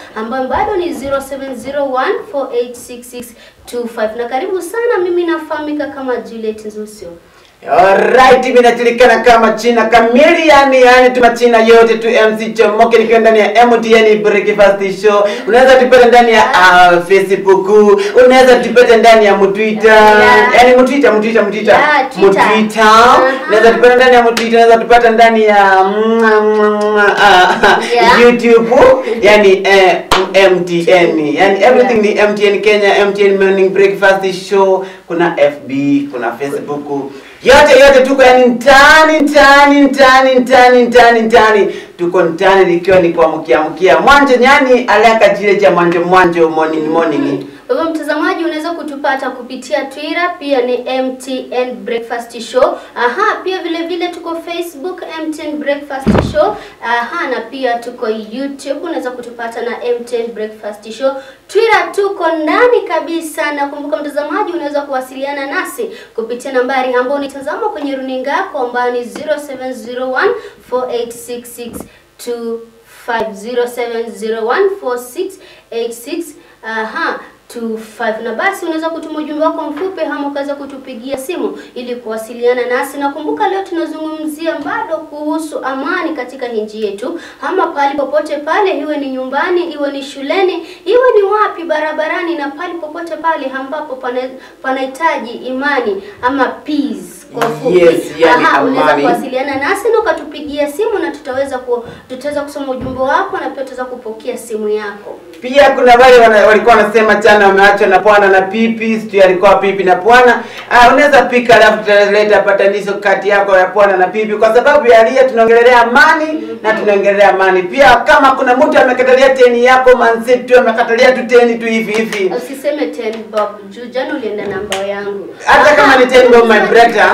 ambayo bado ni 0701486625 na karibu sana. Mimi nafahamika kama Juliet Nzusio. Alright, mimi najulikana kama China kamili, yani yani tuma China yote tu MC Chomoke nikiwa ndani ya MTN Breakfast Show. Unaweza tupata ndani ya uh, Facebook, unaweza tupata ndani ya Mtwitter. Yeah. Yani Mtwitter, Mtwitter, Mtwitter. Yeah, Twitter. Mtwitter. Uh-huh. Unaweza tupata ndani ya Mtwitter, unaweza tupata ndani ya mm, mm, mm, uh, Yeah. YouTube, yani eh, MTN. Yani everything ni MTN Kenya, MTN Morning Breakfast Show, kuna FB, kuna Facebook yote yote tuko yani mtaani mtaani mtaani mtaani mtaani mtaani tuko mtaani likiwa ni kuamkia mkia mwanje nyani alaka jile cha mwanje mwanjo morning morning Kwa hivyo mtazamaji, unaweza kutupata kupitia Twitter, pia ni MTN Breakfast Show. Aha, pia vile vile tuko Facebook MTN Breakfast Show. Aha, na pia tuko YouTube, unaweza kutupata na MTN Breakfast Show. Twitter tuko ndani kabisa, na kumbuka mtazamaji, unaweza kuwasiliana nasi kupitia nambari ambayo unitazama kwenye runinga yako ambayo ni 0701 4866 07014686 aha 25 na basi unaweza kutuma ujumbe wako mfupi ama ukaweza kutupigia simu ili kuwasiliana nasi. Na kumbuka leo tunazungumzia bado kuhusu amani katika nchi yetu, ama pale popote pale, iwe ni nyumbani, iwe ni shuleni, iwe ni wapi, barabarani, na pale popote pale ambapo pana- panahitaji imani ama peace kwa ufupi. Yes, yani Aha, unaweza amani. kuwasiliana nasi na ukatupigia simu na tutaweza ku, tutaweza kusoma ujumbe wako na pia tutaweza kupokea simu yako. pia kuna wale wana, walikuwa wanasema chana wameachwa na pwana na pipi sijui alikuwa pipi na pwana ah, unaweza pika alafu tutaleta patanisho kati yako ya pwana na pipi kwa sababu ya lia tunaongelelea amani na tunaongelelea amani pia kama kuna mtu amekatalia teni yako mansetu amekatalia tu teni tu hivi hivi Usiseme 10 bob juu jana ulienda namba yangu. hata kama ni ten bob my brother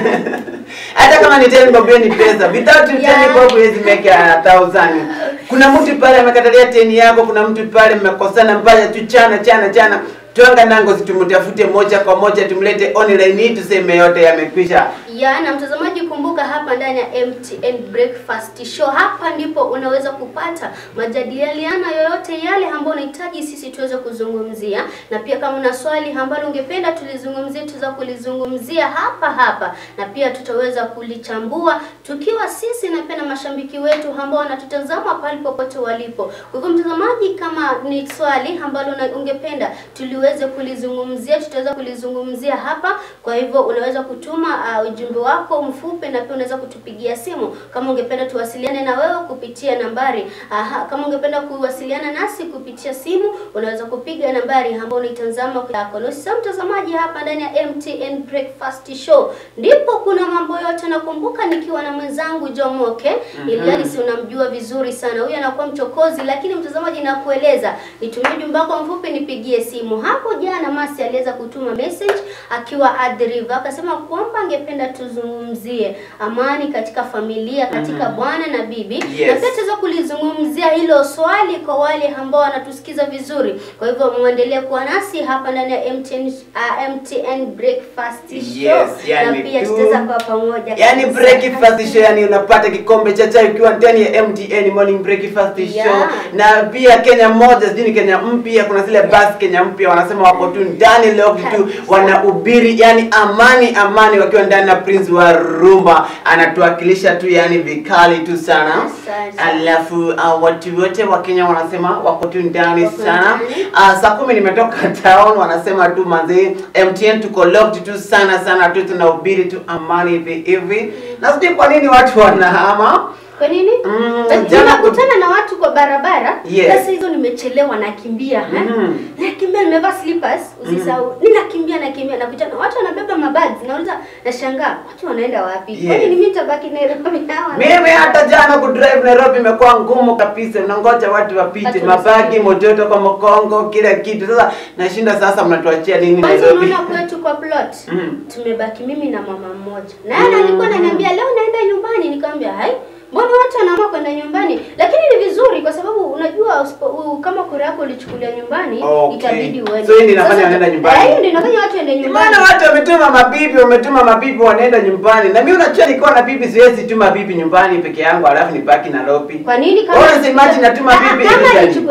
hata kama ni ten bob hiyo ni pesa without ten Yeah. bob huwezi make a thousand kuna mtu pale amekatalia teni yako kuna mtu pale mmekosana mbaya tu chana chana chana twanga nango tumtafute moja kwa moja tumlete online hii tuseme yote yamekwisha Ya, na mtazamaji, kumbuka hapa ndani ya MTN Breakfast Show, hapa ndipo unaweza kupata majadiliano yoyote yale ambayo unahitaji sisi tuweze kuzungumzia, na pia kama una swali ambalo ungependa tulizungumzie, tuweza kulizungumzia hapa hapa, na pia tutaweza kulichambua tukiwa sisi na pia na mashabiki wetu ambao wanatutazama pale popote walipo. Kwa hivyo mtazamaji, kama ni swali ambalo una- ungependa tuliweze kulizungumzia, tutaweza kulizungumzia hapa. Kwa hivyo unaweza kutuma uh, ujumbe wako mfupi na pia unaweza kutupigia simu kama ungependa tuwasiliane na wewe kupitia nambari aha, kama ungependa kuwasiliana nasi kupitia simu unaweza kupiga nambari ambayo unaitazama yako. Na usisahau mtazamaji, hapa ndani ya MTN Breakfast Show ndipo kuna mambo yote. Nakumbuka nikiwa na mwenzangu Jomoke mm -hmm. si unamjua vizuri sana huyu, anakuwa mchokozi, lakini mtazamaji, nakueleza nitumie ujumbe wako mfupi, nipigie simu. Hapo jana Masi aliweza kutuma message akiwa Athi River, akasema kwamba angependa tuzungumzie amani katika familia katika bwana na bibi Yes. na pia tutaweza kulizungumzia hilo swali kwa wale ambao wanatusikiza vizuri. Kwa hivyo muendelee kuwa nasi hapa ndani ya MTN, uh, MTN Breakfast Show Yes, yani na pia tu- tutaweza kuwa pamoja yani kabisa. breakfast show yani unapata kikombe cha chai ukiwa ndani ya MTN morning breakfast show Yeah. na pia Kenya moja sijui ni Kenya mpya kuna zile bus Kenya mpya wanasema wako tu ndani leo tu Kabisa. wanahubiri yani amani amani wakiwa ndani na Prince wa Rumba anatuwakilisha tu yani vikali tu sana Asante. alafu uh, watu wote wa Kenya wanasema wako tu ndani Wako sana ndani. uh, saa kumi nimetoka town wanasema tu manzi MTN tuko locked tu sana sana tu tunahubiri tu amani hivi hivi na sijui kwa nini watu wanahama Kwa nini? Mm, Na- jana Ninakutana na watu kwa barabara. Yes. Sasa hizo nimechelewa nakimbia, eh? Mhm. Nakimbia nimevaa slippers, usisahau. Ninakimbia nakimbia nakutana watu wanabeba mabags. Nauliza nashangaa, watu wanaenda wapi? Yes. Kwani ni mimi nitabaki Nairobi hawa? mimi hata jana kudrive Nairobi imekuwa ngumu kabisa, unangoja watu wapite, Watu mabagi wasikie. mototo kwa mkongo, kila kitu. Sasa nashinda sasa, mnatuachia nini Kwanza Nairobi? unaona kwetu kwa plot. Mhm. Tumebaki mimi na mama mmoja. Na yeye alikuwa ananiambia leo naenda nyumbani, nikamwambia hai Mbona watu wanaamua kwenda nyumbani? Lakini ni vizuri kwa sababu unajua usipo, u, kama kura yako ulichukulia nyumbani Okay. itabidi uende. So hii ndio inafanya Sasa- wanaenda nyumbani? Eh, hiyo ndio inafanya watu waende nyumbani. Maana watu wametuma mabibi, wametuma mabibi wanaenda nyumbani. Na mimi unajua nikiwa na bibi siwezi tuma bibi nyumbani peke yangu alafu nibaki Nairobi. Kwa nini Wewe unasemaje natuma Ah, bibi kama illegally? alichukua ah, kama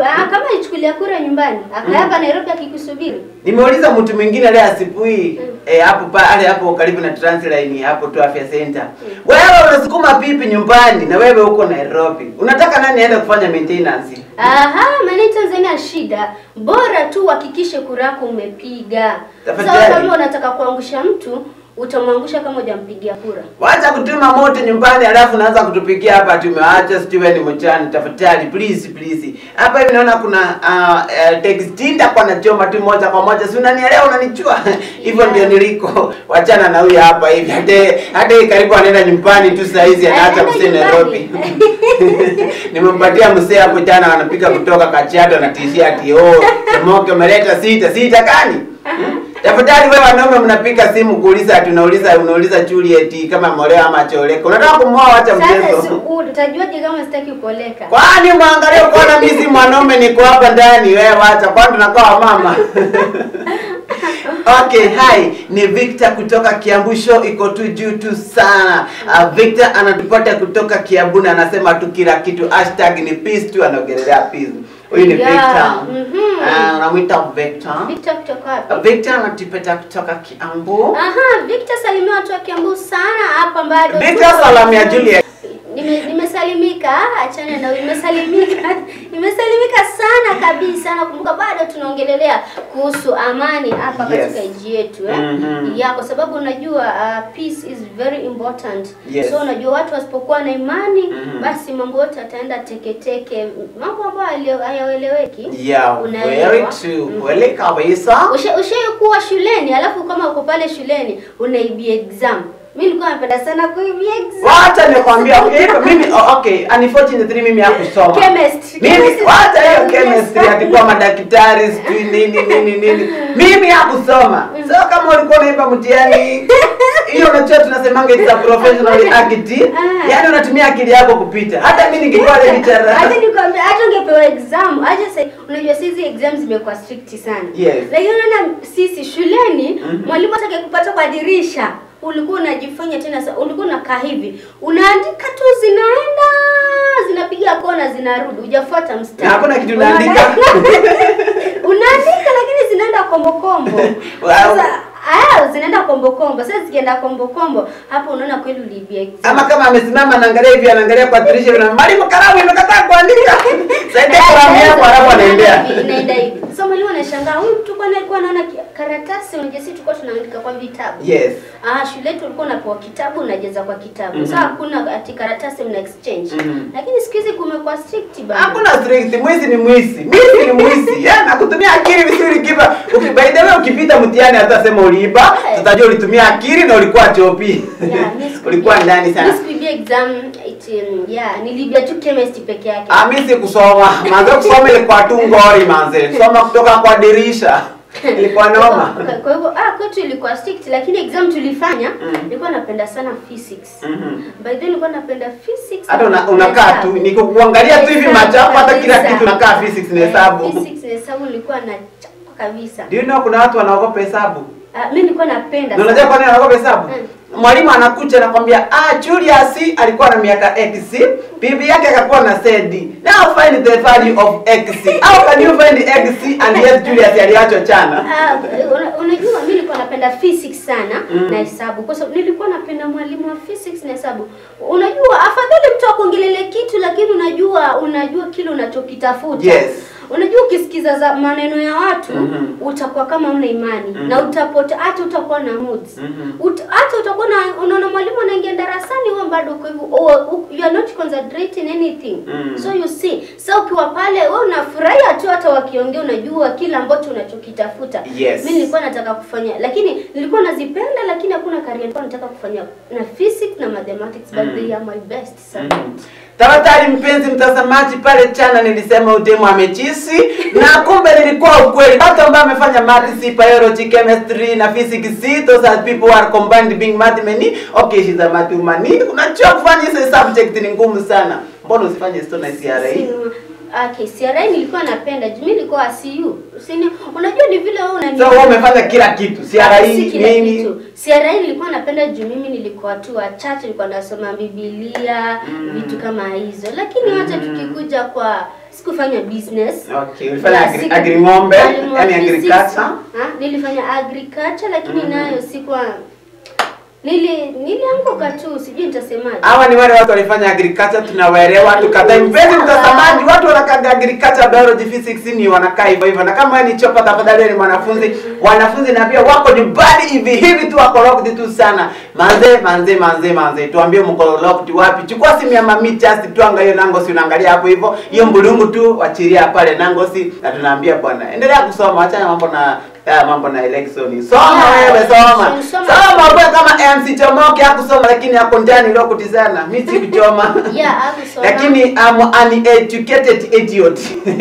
alichukulia kura nyumbani akaa hapa Nairobi akikusubiri. Nimeuliza mtu mwingine leo asubuhi eh, hapo pale hapo karibu na Transline hapo tu Afya Center. Wewe unasukuma pipi nyumbani na wewe uko Nairobi. Unataka nani aende kufanya maintenance? Aha, maana Tanzania shida, bora tu uhakikishe kura yako umepiga. Sasa Tafadhali. kama unataka kuangusha mtu, utamwangusha kama hujampigia kura. Wacha kutuma moto nyumbani alafu naanza kutupikia hapa tumeacha sijui wewe ni mchana tafadhali please please. Hapa hivi naona kuna uh, uh, textinda kwa nachoma tu moja kwa moja. Si unanielewa unanichua? Hivyo ndio niliko. Wachana na huyu hapa hivi. Hata hata hii karibu anaenda nyumbani tu saa hizi anaacha Anaenda kusema nyumbani. Nairobi. Nimempatia msee hapo jana anapika kutoka Kajiado na t-shirt. Oh, Tomoke umeleta sita sita kani? Hmm? Tafadhali wewe wanaume mnapiga simu kuuliza tunauliza unauliza Juliet kama moleo ama choleka. Unataka kumwoa wacha Sasa si- mchezo. utajuaje kama sitaki kuoleka? Kwani mwangalie kuona mimi si mwanaume niko hapa ndani wewe wacha kwani tunakaa mama. Okay, hi, ni Victor kutoka Kiambu show iko tu juu tu sana. Uh, Victor anatupata kutoka Kiambu na anasema tu kila kitu hashtag ni peace tu anaongelea peace. Huyu ni Yeah, Victor. mhm. Ah, unamwita Victor. Victor kutoka wapi? Uh, Victor anatupata kutoka Kiambu. Aha, Victor salimia watu wa Kiambu sana hapa bado. Victor tuko- salamia Juliet. Nime, nimesalimika, achana na nimesalimika. nimesalimika sana kabisa. Nakumbuka bado tunaongelelea kuhusu amani hapa Yes. katika nchi yetu eh. Mhm. Ya kwa sababu unajua uh, peace is very important. Yes. So unajua watu wasipokuwa na imani Mhm. basi mambo yote yataenda teketeke. Mambo ambayo hayo- hayaeleweki. Yeah, Unaelewa? very true. Mhm. Kweli kabisa. Usha- Ushaikuwa shuleni alafu kama uko pale shuleni unaibia exam. Mimi nilikuwa napenda sana kuibia exam. Wacha nikwambia okay, mimi oh, okay, unfortunately mimi hakusoma. Chemistry. Mimi Chemistry. wacha hiyo Yes. chemistry atakuwa madaktari sijui nini nini nini. Mimi hakusoma. So kama ulikuwa unaiba mtihani hiyo unajua tunasemanga it's a professional act. Ah. Yaani unatumia akili yako kupita. Hata mimi ningekuwa Hata lecturer. nikwambia hata ungepewa exam, acha sasa unajua sisi exams zimekuwa strict sana. Yes. Lakini unaona sisi shuleni Mhm. mwalimu hata akikupata kwa dirisha ulikuwa unajifanya tena sa- ulikuwa unakaa hivi unaandika tu zinaenda zinapiga kona zinarudi hujafuata mstari Na hakuna kitu Unaona- unaandika. unaandika lakini zinaenda kombo kombo Wow. sasa aya zinaenda kombo kombo sasa zikienda kombo kombo hapo unaona kweli uliibia exam Ama kama amesimama anaangalia hivi anaangalia kwa dirisha na mwalimu kalamu imekataa kuandika. Saidia kalamu yako alafu anaendea. Inaenda hivi. So mwalimu anashangaa huyu mtu kwani alikuwa anaona ki- karatasi unajua sisi tulikuwa tunaandika kwa vitabu. Yes. Ah, shule yetu ulikuwa unapewa kitabu unajaza kwa kitabu. Mhm. Sasa hakuna ati karatasi mna exchange. Mhm. Lakini siku hizi kumekuwa strict bana. Hakuna strict, mwizi ni mwizi. Mwizi ni mwizi. Yaani nakutumia akili vizuri kipa. Uki by the way ukipita mtihani hata sema uliiba, Eh. tutajua ulitumia akili na ulikuwa chopi. Yeah, mi siku- ulikuwa ndani sana. Mi sikuibia exam it, um, yeah, nilibia tu chemistry peke yake. Ah, mimi sikusoma. Manze kusoma ilikuwa tu ngori manze. Soma kutoka kwa dirisha. Ilikuwa noma. Kwa- Kwa hivyo ah, kwetu ilikuwa strict lakini exam tulifanya Mm. nilikuwa napenda sana physics. Mhm. By the way nilikuwa napenda physics. Hata una, na unakaa tu hesabu. niko kuangalia tu hivi Hesabu macho yako hata kila kabisa. kitu unakaa physics na Eh, hesabu. Physics na hesabu nilikuwa nachapa kabisa. Do you know kuna watu wanaogopa hesabu? Ah, mimi nilikuwa napenda. Na unajua sana. kwa nini anaogopa hesabu? Mm. Mwalimu anakuja anakwambia, ah, Julius alikuwa na miaka X, bibi yake akakuwa na Z. Now find the value of X. How can you find X and yet Julius aliachwa chana? Ah, una- unajua mimi nilikuwa napenda physics sana Mm. na hesabu kwa sababu nilikuwa napenda mwalimu wa physics na hesabu. Unajua afadhali mtu akuongelele kitu lakini unajua unajua kile unachokitafuta. Yes. Unajua ukisikiza za maneno ya watu Mhm. utakuwa kama una imani Mhm. na utapota hata utakuwa na moods. Mhm. Ut, hata utakuwa na unaona mwalimu anaingia darasani wewe bado uko hivyo oh, u- you are not concentrating anything. Mm. So you see, so ukiwa pale wewe unafurahia tu hata wakiongea unajua kila ambacho unachokitafuta. Yes. Mimi nilikuwa nataka kufanya lakini nilikuwa nazipenda lakini hakuna career nilikuwa nataka kufanya na physics na mathematics but Mm. they are my best subject. Mhm. Tafadhali mpenzi mtazamaji, pale chana nilisema udemu amechisi na kumbe nilikuwa ukweli. Watu ambao wamefanya maths, biology, chemistry na physics, those are people who are combined being mathemani. Okay, she's a mathemani. Unajua kufanya hizo subject ni ngumu sana. Mbona usifanye histo na CRA? Si- Okay, CRA nilikuwa napenda. juu Mimi nilikuwa CU. Usini, unajua ni vile wewe unani So wewe umefanya kila kitu. CRA Si kila nini? kitu. CRA nilikuwa napenda juu mimi nilikuwa tu wa church, nilikuwa nasoma Biblia, Mm. vitu kama hizo. Lakini wacha Mm. tukikuja kwa sikufanya business Okay, ulifanya Ya, agri, siku- agri ng'ombe, Mwalimu wa yani physics. agriculture. Ha, nilifanya agriculture lakini Mhm. nayo sikuwa nili nilianguka tu, sijui nitasemaje. Hawa ni wale watu walifanya agriculture tunawaelewa tukatai. Mpenzi mtazamaji, watu wanakaga agriculture, biology, physics ni wanakaa hivyo hivyo. Na kama wewe ni chopa, tafadhali wewe ni mwanafunzi, wanafunzi na pia wako nyumbani hivi hivi tu wako locked tu sana. Manze, manze, manze, manze. Tuambie mko locked wapi? Chukua simu ya mami just tuanga hiyo nango si unaangalia hapo hivyo. Hiyo mbulungu tu wachilia pale nango si na tunaambia bwana, endelea kusoma, acha mambo na ya mambo na election. Soma Yeah, wewe soma. soma. Soma kwa kama MC Chomoke hakusoma lakini ako ndani leo kutizana. Mimi sikuchoma. Yeah, hakusoma. Lakini I'm an educated idiot.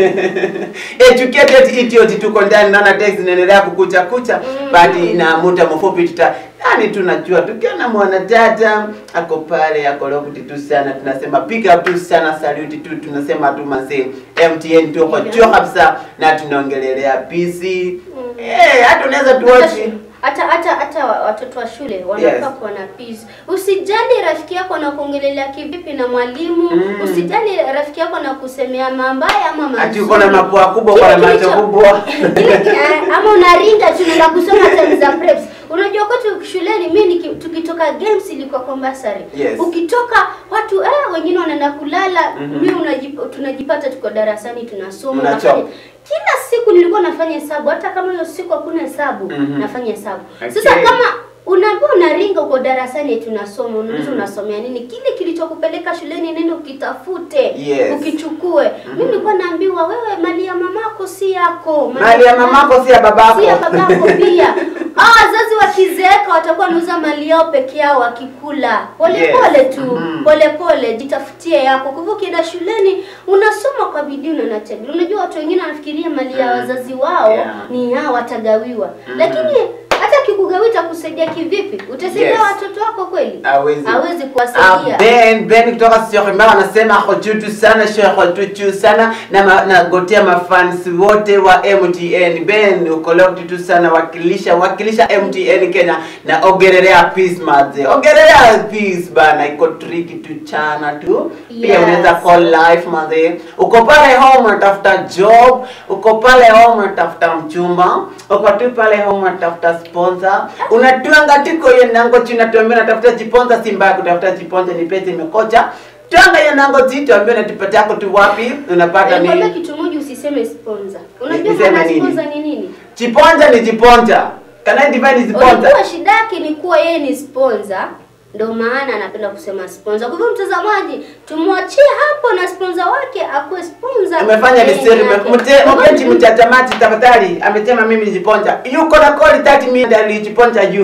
educated idiot tuko ndani naona text inaendelea kukucha kucha Mm. but na muda mfupi tuta yani tunajua tukiona mwanadada ako pale ako lokuti tu sana tunasema pick up tu sana salute tu tunasema tu mazee MTN tuko Yeah. juu kabisa na tunaongelelea PC Mm. eh hata unaweza tuwachi hata hata hata wa- watoto wa shule wanafaa Yes. kuwa na peace. Usijali rafiki yako anakuongelelea kivipi na mwalimu Mm. usijali rafiki yako anakusemea mambaya ama mazuri. ati uko na mapua kubwa Kile kwa na macho kilicho- kubwa Kile- eh, ama unaringa tu na kusoma time za preps. Unajua kwetu shuleni mimi niki- tukitoka games ilikuwa compulsory. Yes. Ukitoka watu eh, wengine wanaenda kulala, Mhm. mimi unajip, tunajipata tuko darasani tunasoma Mnachoka. unafanya kila siku nilikuwa nafanya hesabu, hata kama hiyo siku hakuna hesabu Mhm. nafanya hesabu. Okay. Sasa kama unaambiwa unaringa uko darasani tunasoma, unauliza Mhm. unasomea nini? Kile kilichokupeleka shuleni nenda ukitafute, Yes. ukichukue. Mimi nilikuwa naambiwa wewe, mali ya mamako si yako, mali ya mamako si ya babako si ya babako pia. Ah, wazazi wakizeeka watakuwa wanauza mali yao peke yao wakikula. Pole Yes. pole tu, Mhm. pole pole, jitafutie yako. Kwa hivyo ukienda shuleni unasoma kwa bidii na unatega. Unajua watu wengine wanafikiria mali ya Mm. wazazi wao Yeah. ni yao watagawiwa. Mhm. Lakini hata kikugawia itakusaidia kivipi? Utasaidia Yes. watoto wako kweli? Hawezi. Hawezi Ah, kuwasaidia. Ben Ben kutoka Syokimau anasema ako juu tu sana shekho tu juu sana na ma, na gotea mafans wote wa MTN. Ben uko locked tu sana wakilisha wakilisha MTN Kenya na ogerelea peace maze. Ogerelea peace bana iko tricky tu chana tu. Pia Yes. unaweza call live maze. Uko pale home unatafuta job, uko pale home unatafuta mchumba, uko tu pale home unatafuta sponsor. Unatuanga tiko hiyo nango china tuambia unatafuta jiponza si mbaya kutafuta jiponza ni pesa imekocha. Tuanga hiyo nango ti tuambia unatipata yako tu wapi? Unapata Nikwambia nini? kitu moja usiseme sponsor. Unajua Niseme maana nini? sponsor ni nini? Jiponza ni jiponza. Can I divide jiponza? Unajua shida yake ni kuwa yeye ni sponsor, ndio maana anapenda kusema sponsor. Kwa hivyo mtazamaji, tumwachie hapo na sponsor wake akuwe sponsor. Umefanya yeye misteri yake. mte mpenzi mchatamati tafadhali amesema mimi nijiponja. Yuko na koli 30 minutes alijiponja juu.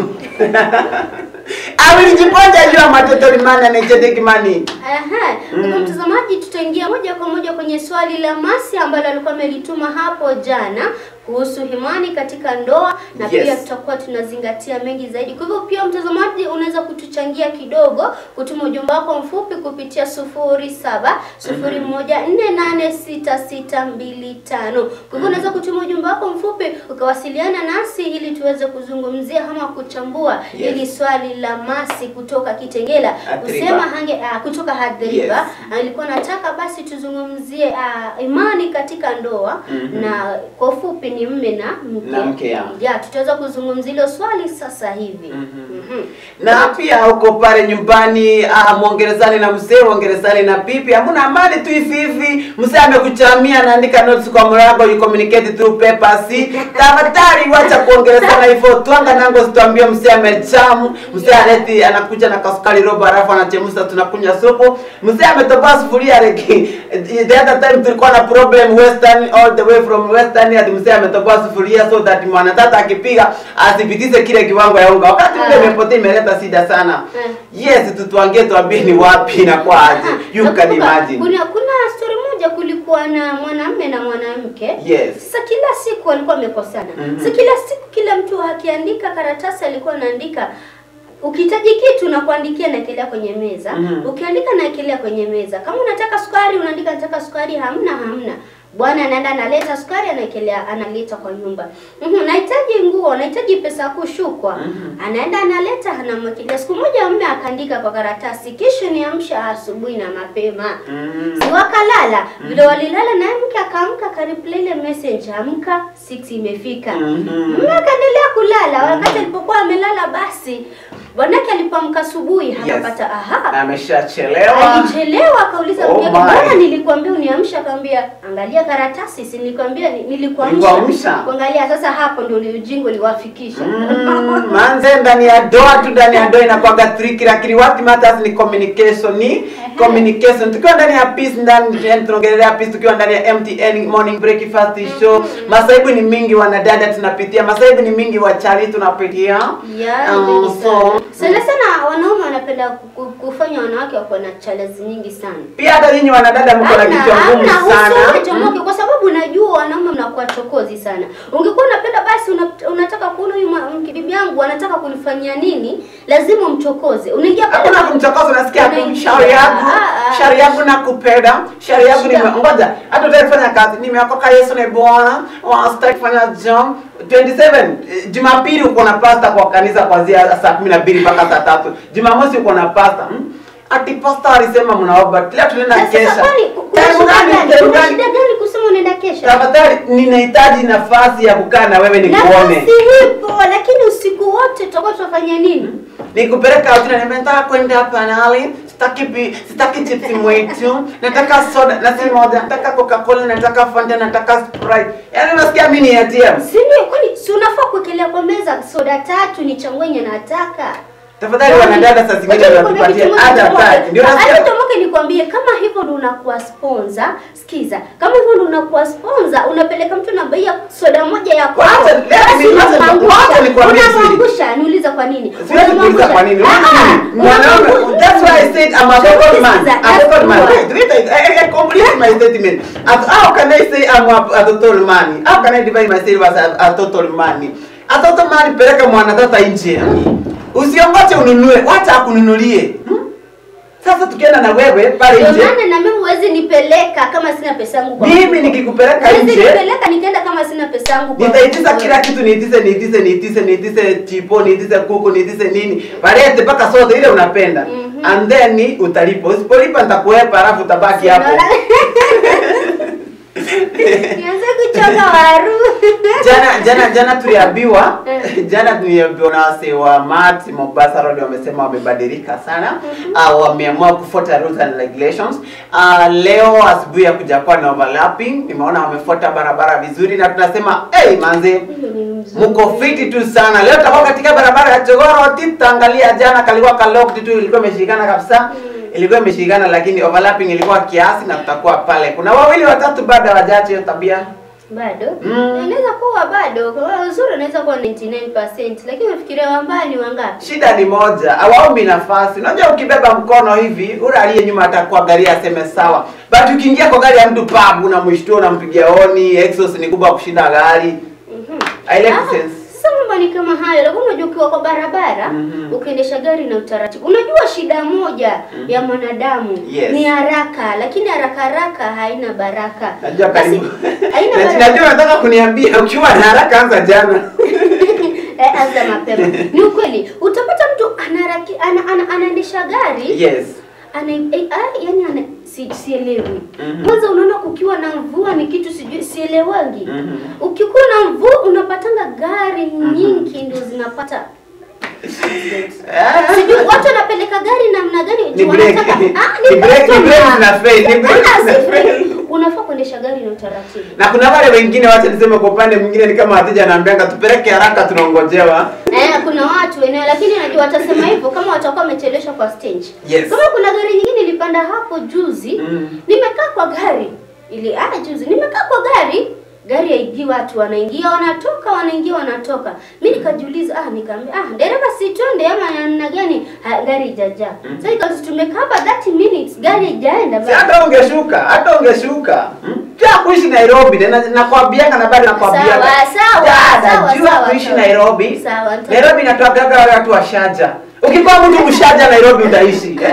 Awilijiponja juu ama totori mana na chete kimani. Aha. Kwa hivyo Mm. mtazamaji, tutaingia moja kwa moja kwenye swali la Masi ambalo alikuwa amelituma hapo jana kuhusu imani katika ndoa na Yes. pia tutakuwa tunazingatia mengi zaidi. Kwa hivyo pia mtazamaji, unaweza kutuchangia kidogo, kutuma ujumbe wako mfupi kupitia sufuri saba sufuri moja nne nane sita sita mbili tano. Kwa hivyo unaweza kutuma ujumbe wako mfupi ukawasiliana nasi ili tuweze kuzungumzia ama kuchambua Yes. hili swali la Masi kutoka Kitengela Athiriva. kusema hange uh, kutoka Hadhiriva Yes. alikuwa nataka basi tuzungumzie uh, imani katika ndoa Mhm. na kwa ufupi ni mme na mke. Na mke, ya. ya tutaweza kuzungumzia hilo swali sasa hivi. Mhm. Mhm. Na pia uko pale nyumbani ah, mwongerezani na msee, mwongerezani na pipi, hamuna amani tu hivi hivi. Msee amekuchamia anaandika notes kwa mlango, you communicate through papers. Tafadhali wacha kuongerezana hivyo, twanga nango situambie msee amechamu, msee aleti anakuja na kasukari robo alafu anachemsha tunakunywa supu. Msee ametoboa sufuria reki. The other time tulikuwa na problem western all the way from western hadi msee ametoboa sufuria so that mwanatata akipiga asipitishe kile kiwango ya unga. Wakati ule Ah. imepotea imeleta shida sana. Eh. Yes, tutuangie tuambie ni wapi na kwa aje. You can Nakumbuka, imagine. Kuna kuna story moja kulikuwa na mwanamume na mwanamke. Yes. Sasa kila siku walikuwa wamekosana. Mhm. Sasa kila siku kila mtu akiandika karatasi alikuwa anaandika ukihitaji kitu na kuandikia naekelea kwenye meza Mhm. ukiandika naekelea kwenye meza kama unataka sukari unaandika nataka sukari hamna hamna Bwana anaenda analeta sukari anaekelea analeta kwa nyumba. Mhm, nahitaji nguo, nahitaji pesa ya kushukwa. Anaenda analeta anamwekelea. Siku moja mume akaandika kwa karatasi, kesho niamsha asubuhi na mapema. Mm. Si wakalala. Vile walilala naye mke akaamka akareply ile message, amka 6 imefika. Mhm. Mume akaendelea kulala. Wakati alipokuwa amelala basi bwanake alipoamka asubuhi akapata aha Ameshachelewa. alichelewa akauliza Oh mke wake, my. mbona nilikwambia uniamsha? Akamwambia angalia karatasi, si nilikwambia ni- nilikuamsha. Nilikuamsha. Kuangalia sasa, hapo ndio ule ujinga uliwafikisha. Mm, manze ndani ya doa tu ndani ya doa inakuwaga tricky lakini what matters ni communication ni communication tukiwa ndani ya peace ndani yani tunaongelea peace tukiwa ndani ya MTN morning breakfast show masaibu ni mingi wanadada tunapitia masaibu ni mingi wachali tunapitia Yeah, Um, nyingi so sana. Sana sana wanaume wanapenda ku- ku- kufanya wanawake wakuwa na challenge nyingi sana. pia hata nyinyi wanadada mko na Hamna, kichwa ngumu hamna, sana usiwe chomoke kwa sababu unajua wanaume mnakuwa chokozi sana. Ungekuwa unapenda basi una, unataka kuona huyu mwa- mke- bibi yangu anataka kunifanyia nini, lazima umchokoze. Unaingia pale hakuna kumchokoza unasikia tu Unaingia. shauri yangu Ah, ah. shauri yangu nakupenda shauri yangu Shida. nime ngoja hata utaki kufanya kazi nimeokoka Yesu ni Bwana wanastaki kufanya job 27 eh, Jumapili uko na pasta kwa kanisa kuanzia saa 12 mpaka saa tatu Jumamosi uko na pasta hmm? ati pasta alisema mnaomba leo tunaenda Sasa kesha kwani kuna Time shida gani? gani? Time Kuna gani? shida gani kusema unaenda kesha? tafadhali ninahitaji nafasi ya kukaa na wewe nikuone Nafasi ipo, lakini usiku wote tutakuwa tunafanya nini? nikupeleka out na nimetaka kwenda hapa nali sitaki pi, sitaki chipsi mwetu nataka soda na si moja nataka coca cola nataka fanta nataka sprite yaani unasikia mimi ni ATM Si ndio? Kwani si unafaa kuwekelea kwa meza soda tatu ni changwenye nataka. tafadhali wanadada saa zingine Wacha wanatupatia nikwambie hata kitu moja, tatu ndio Hata nasikia tomoke nikwambie kama hivyo ndo unakuwa sponsor, sikiza. Kama hivyo ndo unakuwa sponsor, unapeleka mtu na bei ya soda moja ya kwako. Wacha- let basi me- wacha- unamwangusha. wacha nikwambie siri. Unamwangusha, niuliza kwa nini? Siwezi kuuliza kwa nini. Ah, ah, Mwanaume, unamwangusha. that's why I said I'm a total man. Sikiza, I'm a total man. that's Wait, wait, I, I, I complete my statement. As, how can I say I'm a, a total man? How can I define myself as a, a total man? A total man peleka mwanadada nje. Usiongoje ununue, wacha akununulie. Hmm? Sasa tukienda na wewe pale Ndio nje, maana na mimi huwezi nipeleka kama sina pesa yangu kwa mimi mfuko. nikikupeleka Huwezi nje, nipeleka nikaenda kama sina pesa yangu kwa nitaitisa mfuko. kila kitu niitise niitise niitise niitise chipo niitise kuku niitise nini palete mpaka sote ile unapenda Mhm. and then ni utalipa usipolipa nitakuepa alafu utabaki hapo Nianze kuchoka waru. jana jana jana tuliambiwa Mm. jana tuliambiwa na wase wa mat Mombasa Road wamesema wamebadilika sana uh, wameamua kufuata rules and regulations uh, leo asubuhi ya kuja kuwa na overlapping nimeona wamefuata barabara vizuri na tunasema hey manze Hiyo ni mzuri. mko fiti tu sana leo tutakuwa katika barabara ya Jogoro tutaangalia jana kalikuwa ka locked tu ilikuwa imeshikana kabisa ilikuwa imeshikana lakini overlapping ilikuwa kiasi na tutakuwa pale kuna wawili watatu bado hawajacha hiyo tabia bado Mm. inaweza kuwa bado kwa uzuri inaweza kuwa 99% lakini unafikiria wambali wangapi shida ni moja hawaombi nafasi unajua ukibeba mkono hivi ule aliye nyuma atakuwa gari aseme sawa but ukiingia kwa gari ya mtu pub unamshtua unampigia honi exhaust ni kubwa kushinda gari Mhm. I like Ah, sense. Sasa mambo ni kama hayo, lakini unajua ukiwa kwa barabara Mhm. ukiendesha gari na utaratibu, unajua shida moja ya mwanadamu Yes. ni haraka, lakini haraka haraka haina baraka. najua Basi, karibu haina Na- baraka. najua unataka kuniambia ukiwa na haraka anza jana Eh, anza mapema. Ni ukweli, utapata mtu anaraki, ana, ana, anaendesha gari yes ana, eh, ah, yani ana, si, sielewi Mhm. kwanza unaona kukiwa na mvua ni kitu sijui sielewangi Mhm. ukikuwa na mvua unapatanga gari nyingi ndio zinapata Ah. sijui watu wanapeleka gari namna gani Ni juu break. wanataka- Ah, Ni break- ni break customer. zina fail, ni break Ah, zina si fail. fail. unafaa kuendesha gari na utaratibu na kuna wale wengine wacha niseme kwa upande mwingine ni kama wateja anaambianga tupeleke haraka tunaongojewa Eh, kuna watu wenyewe lakini najua watasema hivyo kama watakuwa wamecheleshwa kwa stage. Yes. Kama kuna gari nyingine ilipanda hapo juzi, Mm. nimekaa kwa gari. Ili ah juzi nimekaa kwa gari, gari haingii watu wanaingia wanatoka wanaingia wanatoka. Mimi nikajiuliza ah nikaambia ah dereva si twende ama namna gani? Ha, gari haijajaa. Mm. Sasa ikawa tumekaa hapa 30 minutes gari haijaenda si bado. hata ungeshuka hata ungeshuka hmm? Jua kuishi Nairobi na nakwambianga na bado nakwambianga Sawa, sawa, Dada, sawa, jua sawa, kuishi sawa. Nairobi Sawa, nita- Nairobi inatoagaga wale watu washaja ukikuwa mtu mshaja Nairobi utaishi eh?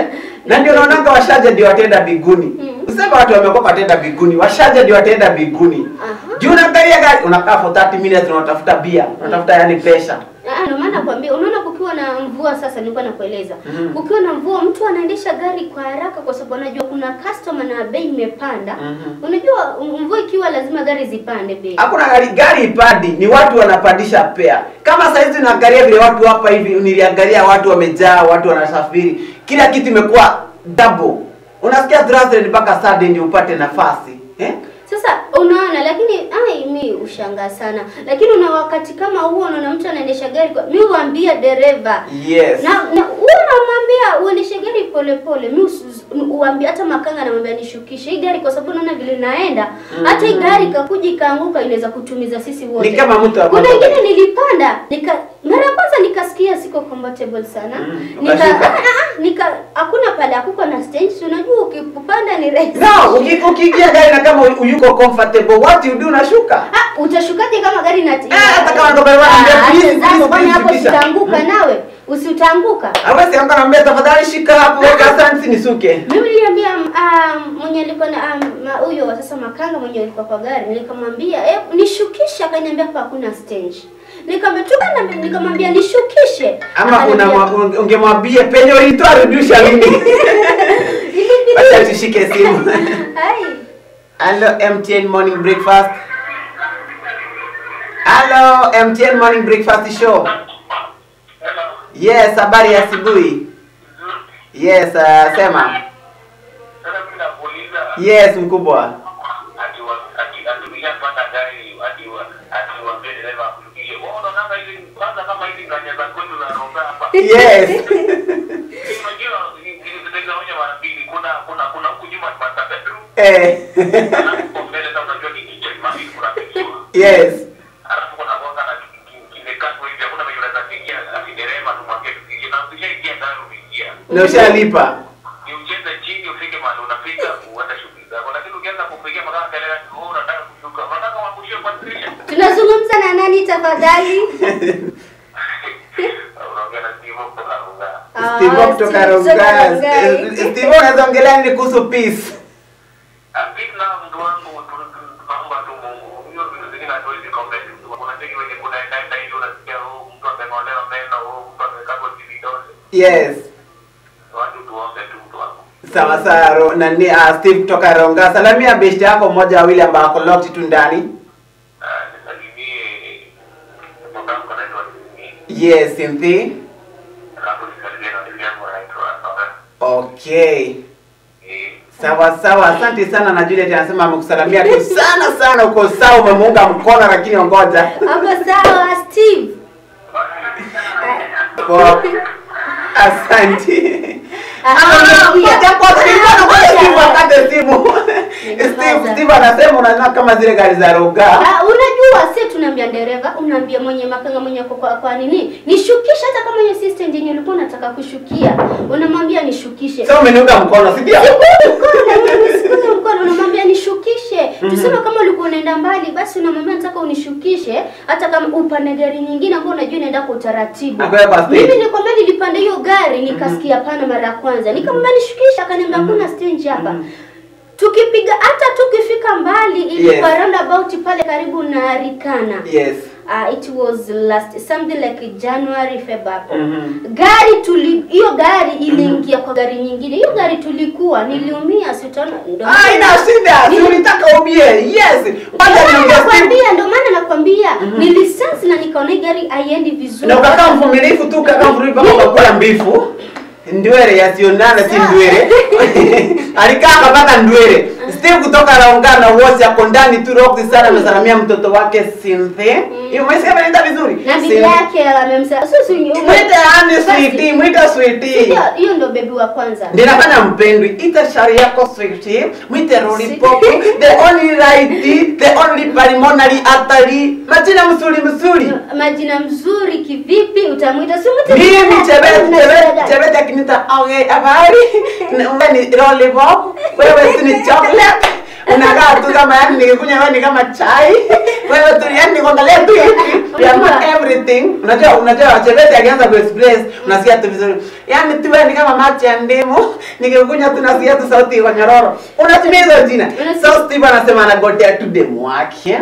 na ndio naonanga washaja ndio wataenda biguni Mm. usema watu wamekuwa wataenda biguni washaja ndio wataenda biguni Aha. juu unaangalia gari unakaa for 30 minutes na unatafuta bia unatafuta yani pesa Ah, ndio maana nakwambia, unaona kukiwa na mvua sasa, nilikuwa nakueleza Mhm. kukiwa na mvua, mtu anaendesha gari kwa haraka, kwa sababu anajua kuna customer na bei imepanda. Mhm. Unajua mvua ikiwa, lazima gari zipande bei. hakuna gari gari ipandi ni watu wanapandisha pea kama saizi unaangalia vile watu hapa hivi niliangalia watu wamejaa watu wanasafiri kila kitu imekuwa double unasikia Thursday mpaka Saturday ndio upate nafasi eh? Sasa unaona, lakini ai, mi ushangaa sana, lakini una wakati kama huo, unaona mtu anaendesha gari kwa, mi huambia dereva yes na na huwa namwambia uendeshe gari polepole. Mi usi- uambia hata makanga namwambia nishukishe hii gari, kwa sababu naona vile naenda hata hii gari ikakuja ikaanguka inaweza kutumiza sisi wote. Ni kama mtu kuna ambaye- ingine nilipanda nika mara ya kwanza nikasikia siko comfortable sana Mm, nika ukashuka? ah, ah, nika hakuna pale hakuko na stage, si unajua ukipanda ni rahisi no uki- ukiingia gari na kama u- yuko comfortable what you do unashuka Ah, utashukaje kama gari na Ah, hata kama ndo bwana anambia, Ah, please, acha zako, please, kwani please, hapo shukisha. sitaanguka nawe usiutaanguka awezi anga naambia tafadhali shika hapo weka asante nisuke Mimi niliambia um, mwenye alikuwa na um, ma- huyo wa sasa makanga mwenye alikuwa kwa gari, nikamwambia eh, nishukishe, akaniambia hapa hakuna stage. Nikamwambia tuka na nikamwambia nishukishe. ama Akaniambia, una ungemwambia penye ulitoa rudisha mimi "Ilibidi." acha tushike simu Ai. Hello MTN morning breakfast Hello MTN morning breakfast show Yes, habari ya asubuhi. Yes, uh, sema. Yes, mkubwa. Yes. Eh. yes. Na ushalipa. ni ujeze chini ufike mahali unafika uende shughuli zako, lakini ukianza kupigia magari kelele, oh, unataka kushuka, unataka wakushie kwa dirisha. Tunazungumza na nani tafadhali? Unaongea na Steve kutoka Runga. Ah, Steve kutoka Steve Rongai. Rongai. Steve unaweza ongelea nini kuhusu peace? Apik na mtu wangu tu- tu- tunaomba tu Mungu. Hiyo vitu zingine hatuwezi comment. Kuna cheki wenye kunaenda enda hivi unasikia oh, mtu ameng'olewa meno, oh, mtu amekatwa vidole. Yes. Watu tuombe tu mtu wangu. Sawa sawa ro, nani uh, Steve kutoka Ronga. Salamia best yako mmoja wawili ambao wako locked tu ndani. Ah, nisalimie mtoto wangu anaitwa Simi. Yes, Cynthia. Alafu nisalimie na ndugu yangu anaitwa Nora. Okay. Eh, Sawa sawa, asante sana na Juliet anasema amekusalamia tu sana sana, uko sawa, umemuunga mkono, lakini ongoja Hapo sawa Steve. Poa. Asante. Aha, Ah, pia. ngoja kwanza, nilikuwa nangoja Ngoja. Steve akate simu. Nimepaza. Steve, Steve anasema unaona kama zile gari za Roga. Ah, unajua si tunaambia dereva, unaambia mwenye makanga mwenye kwa, kwa, kwa nini? Nishukishe hata kama hiyo system yenye ulikuwa unataka kushukia. Unamwambia nishukishe. Sasa umeniunga mkono, si ndio? Sikuza mkono unamwambia nishukishe. Tuseme kama ulikuwa unaenda mbali basi unamwambia nataka unishukishe hata kama upande gari nyingine ambayo unajua inaenda kwa utaratibu. Nakwenda kwa stage. Mimi nilikwambia nilipanda hiyo gari nikasikia pana mara ya kwanza. Nikamwambia nishukishe akaniambia hakuna stage hapa. Tukipiga hata tukifika mbali ilikuwa Yes. roundabout pale karibu na Rikana. Yes. Uh, it was last something like January February. Mhm. Gari tuli hiyo gari iliingia kwa gari nyingine. Hiyo gari tulikuwa niliumia si utaona ndio. Ah, ina shida. Si ulitaka umie. Yes. Kwanza Ndio maana niongea Steve. nakwambia, ndio maana nakwambia nilisense na nikaona hii gari haiendi vizuri. Na ukakaa mvumilivu tu, ukakaa mvumilivu mpaka ukakula mbifu. Ndwere yasionana si ndwere. Alikaa akapata ndwere. Steve kutoka Raungana na wote ako ndani tu rock sana amesalamia mtoto wake Cynthia. Hiyo umesikia anaenda vizuri? na bibi Cynthia. yake amemsa. Sio si Mwite ani sweetie, mwite sweetie. Hiyo hiyo ndio bebi wa kwanza. Ndinafanya mpendwi, ita shari yako sweetie, mwite lollipop, the only right, the only pulmonary artery, majina mzuri mzuri. Majina mzuri kivipi utamwita? Si mwite Mimi Una chebet shida chebet gani? chebet akinita okay habari, wewe ni lollipop, wewe si ni chocolate. unakaa tu kama yani nikikunywa wewe ni kama chai wewe tu yani nikuangalia tu hivi you are not everything unajua unajua chebete akianza ku express unasikia tu vizuri yani tu wewe ni kama maji ya ndimu nikikunywa tu nasikia tu sauti kwa nyororo unatumia hizo jina Unasikia- so Steve anasema anagotea tu demu wake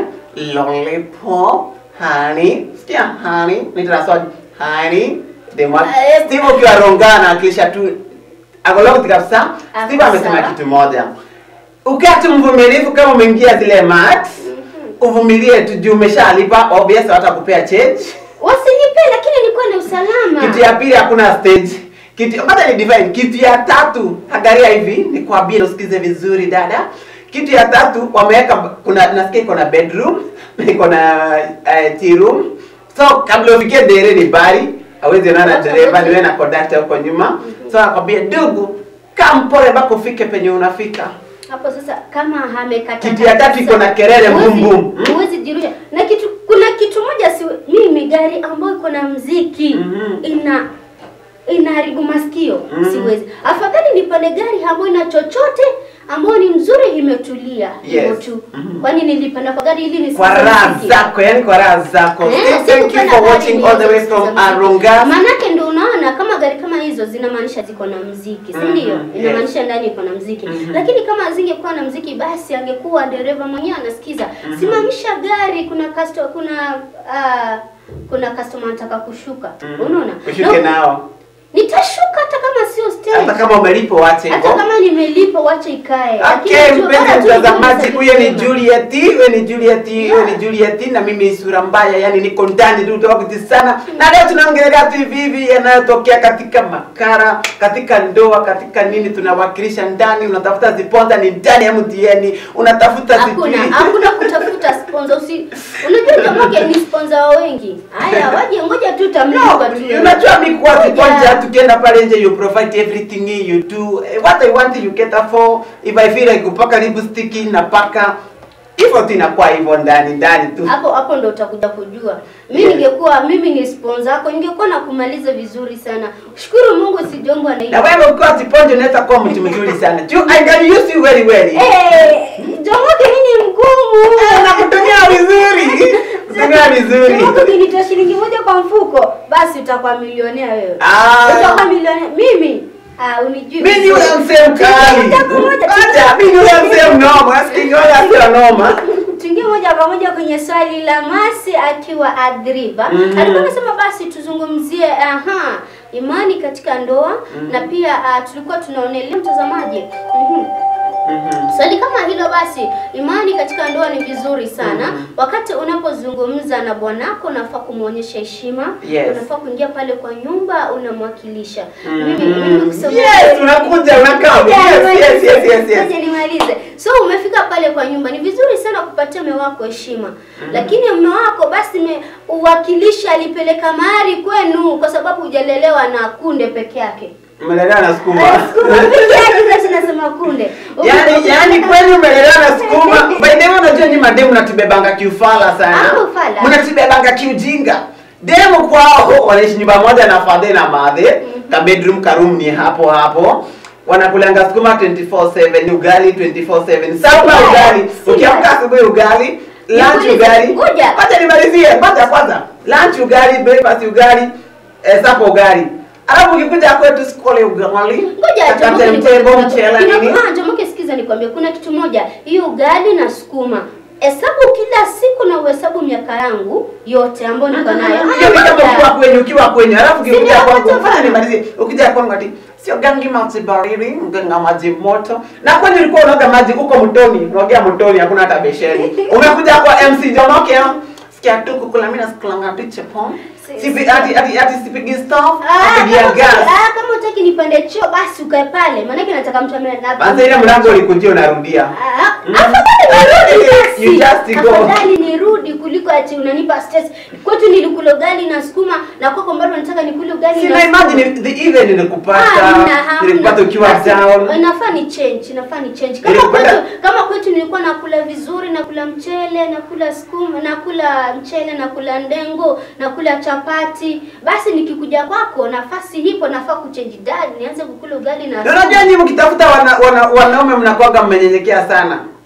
lollipop honey sikia honey nitaswali honey demu wake Eh, Steve ukiwa rongana akisha tu akologti kabisa Ako Steve amesema sawa. kitu moja ukiwa tu mvumilivu kama umeingia zile mat uvumilie tu juu umeshalipa obvious watakupea change wasinipe lakini nilikuwa na usalama kitu ya pili hakuna stage kitu hata ni divine kitu ya tatu angalia hivi nikwambie usikize vizuri dada kitu ya tatu wameweka kuna nasikia iko na bedroom iko na uh, tea room so kabla ufikie dere ni bari awezi onana Watu dereva hawezi- niwe na conductor huko nyuma so akwambia ndugu kaa mpole mpaka ufike penye unafika hapo sasa kama amekata Kitu ya tatu iko na kelele Huwezi- boom boom. Hmm? huwezi jirusha na kitu kuna kitu moja si mimi gari ambayo iko na mziki Mhm. ina inaharibu masikio Mhm. siwezi afadhali nipande gari ambayo ina chochote ambayo ni mzuri imetulia hivyo Yes. tu Mhm. kwani nilipanda kwa gari ili nisikize kwa raha muziki. zako yani kwa raha zako Eh, Steve, thank you sikupenda for gari watching all the way niweze from kusikiza muziki. Arungas Maanake ndio unaona kama gari kama hizo zinamaanisha ziko na mziki, si Mhm, ndio? yes. Inamaanisha ndani iko na mziki. Mhm. Lakini kama zingekuwa na mziki basi angekuwa dereva mwenyewe anasikiza. Simamisha gari, kuna customer, kuna ah, kuna customer anataka kushuka. Mhm. Unaona? ushuke Na- nao Nitashuka hata kama sio stage. hata kama umelipo wache Hata hivyo kama nimelipa wache ikae. Okay, Lakini tu- mpenzi bora tu mtazamaji, nijue huyo ni nisema. Juliet, huyo ni Juliet, huyo Yeah. ni Juliet na mimi sura mbaya, yani niko ndani tu tofauti sana. Na leo tunaongelea tu hivi hivi yanayotokea katika makara, katika ndoa, katika nini tunawakilisha ndani, unatafuta ziponza ni ndani ya MTN, unatafuta Hakuna, sijui. hakuna kutafuta sponsor. Usi, unajua Jamoke ni sponsor wa wengi. Haya, waje ngoja tu No, tamlipa tu. unajua mi kuwa Ngoja. kiponja tukienda pale nje you provide everything you do Eh, what I want you cater for if I feel like kupaka lipstick napaka hivyo tu inakuwa hivyo ndani ndani tu hapo hapo ndo utakuja kujua mi Yes. ningekuwa mimi ni sponsor yako ningekuwa na kumaliza vizuri sana shukuru mungu sijongwa na na hiyo wewe ukiwa kiponja unaweza kuwa mtu mzuri sana juu I can use you very well Eh, Jomoke mimi ni mgumu nakutumia vizuri kutumia vizuri Jomoke ukinitoa shilingi moja kwa mfuko basi utakuwa milionea wewe Ah. utakuwa milionea mimi ah unijui mimi ni yule msee mkali Moja kwa moja, Acha, mimi ni yule msee mnoma asikingi wala sio noma tuingie moja kwa moja kwenye swali la Masi akiwa Adriba. Mhm. Alikuwa anasema basi tuzungumzie aha, imani katika ndoa na pia uh, tulikuwa tunaonelea mtazamaji. Mhm. Mhm. Swali kama hilo basi, imani katika ndoa ni vizuri sana. Mhm. Wakati unapozungumza na bwanako unafaa kumwonyesha heshima. Yes. Unafaa kuingia pale kwa nyumba unamwakilisha. Mhm. Mimi mimi kusema Yes, unakuja unakaa Ngoja yes yes nimalize. yes yes yes Ngoja nimalize. So umefika pale kwa nyumba, ni vizuri sana kupatia mume wako heshima, lakini mume wako basi me, uwakilisha alipeleka mahari kwenu kwa sababu hujalelewa na kunde peke yake. umelelewa na sukuma Eh, Sukuma peke yake sasa nasema kunde. Yaani yaani kweli umelelewa na sukuma. By the way unajua ni mademu natubebanga kiufala sana. Ah, ufala. Mnatubebanga kiujinga. Demu kwao wanaishi nyumba moja na fadhe na madhe. Ka bedroom ka room ni hapo hapo. Wanakulanga sukuma 24/7 ugali 24/7. Sawa Yeah, ugali. si Ukiamka bad. asubuhi ugali, lunch Nikuulize, ugali. ngoja. Acha nimalizie. Kwanza kwanza. Lunch ugali, breakfast ugali, eh, supper ugali. Alafu ukikuja kwetu sikole ugali. Ngoja Kakate Jomoke mtego, nikwambie, mchele kuna- nini. Ah, Jomoke sikiza nikwambie, kuna kitu moja, hiyo ugali na sukuma hesabu kila siku na uhesabu miaka yangu yote ambayo niko nayo. Hiyo ni kama ukiwa kwenye ukiwa kwenye alafu ukikuja Sina kwangu wakati fanya wa- nimalizie. Ukija kwangu ati sio gangi maji baridi, nganga maji moto. Na kwani ulikuwa unaoga maji huko mtoni, unaogea mtoni hakuna hata besheni. Umekuja kwa MC Jomoke sikia tu kukula mimi nasikulanga tu chepon. Si- Sipi ati ati ati sipigi stove, Ah, napigia kama gas. utaki- ah, kama utaki nipande choo basi ukae pale, maanake nataka mtu ambaye na Basi ile mlango ulikujia unarudia. Ah, Mm. afadhali nirudi basi. You just go. Afadhali nirudi kuliko ati unanipa stress. Kwetu nilikula ugali na sukuma na kwako bado nataka nikule ugali na Sina sukuma. imagine the even nilikupata, hamna, hamna. nilikupata ukiwa Basi, down. Inafaa ni change, inafaa ni change. Kama Nilikupata- kwetu, kama kwetu nilikuwa nakula vizuri, nakula mchele, nakula sukuma, nakula mchele, nakula ndengu, nakula chapati. Basi nikikuja kwako nafasi hipo nafaa kuchange dad, nianze kukula ugali na Na Unajua nyinyi mkitafuta wana, wana, wanaume mnakuwaga mmenyenyekea sana.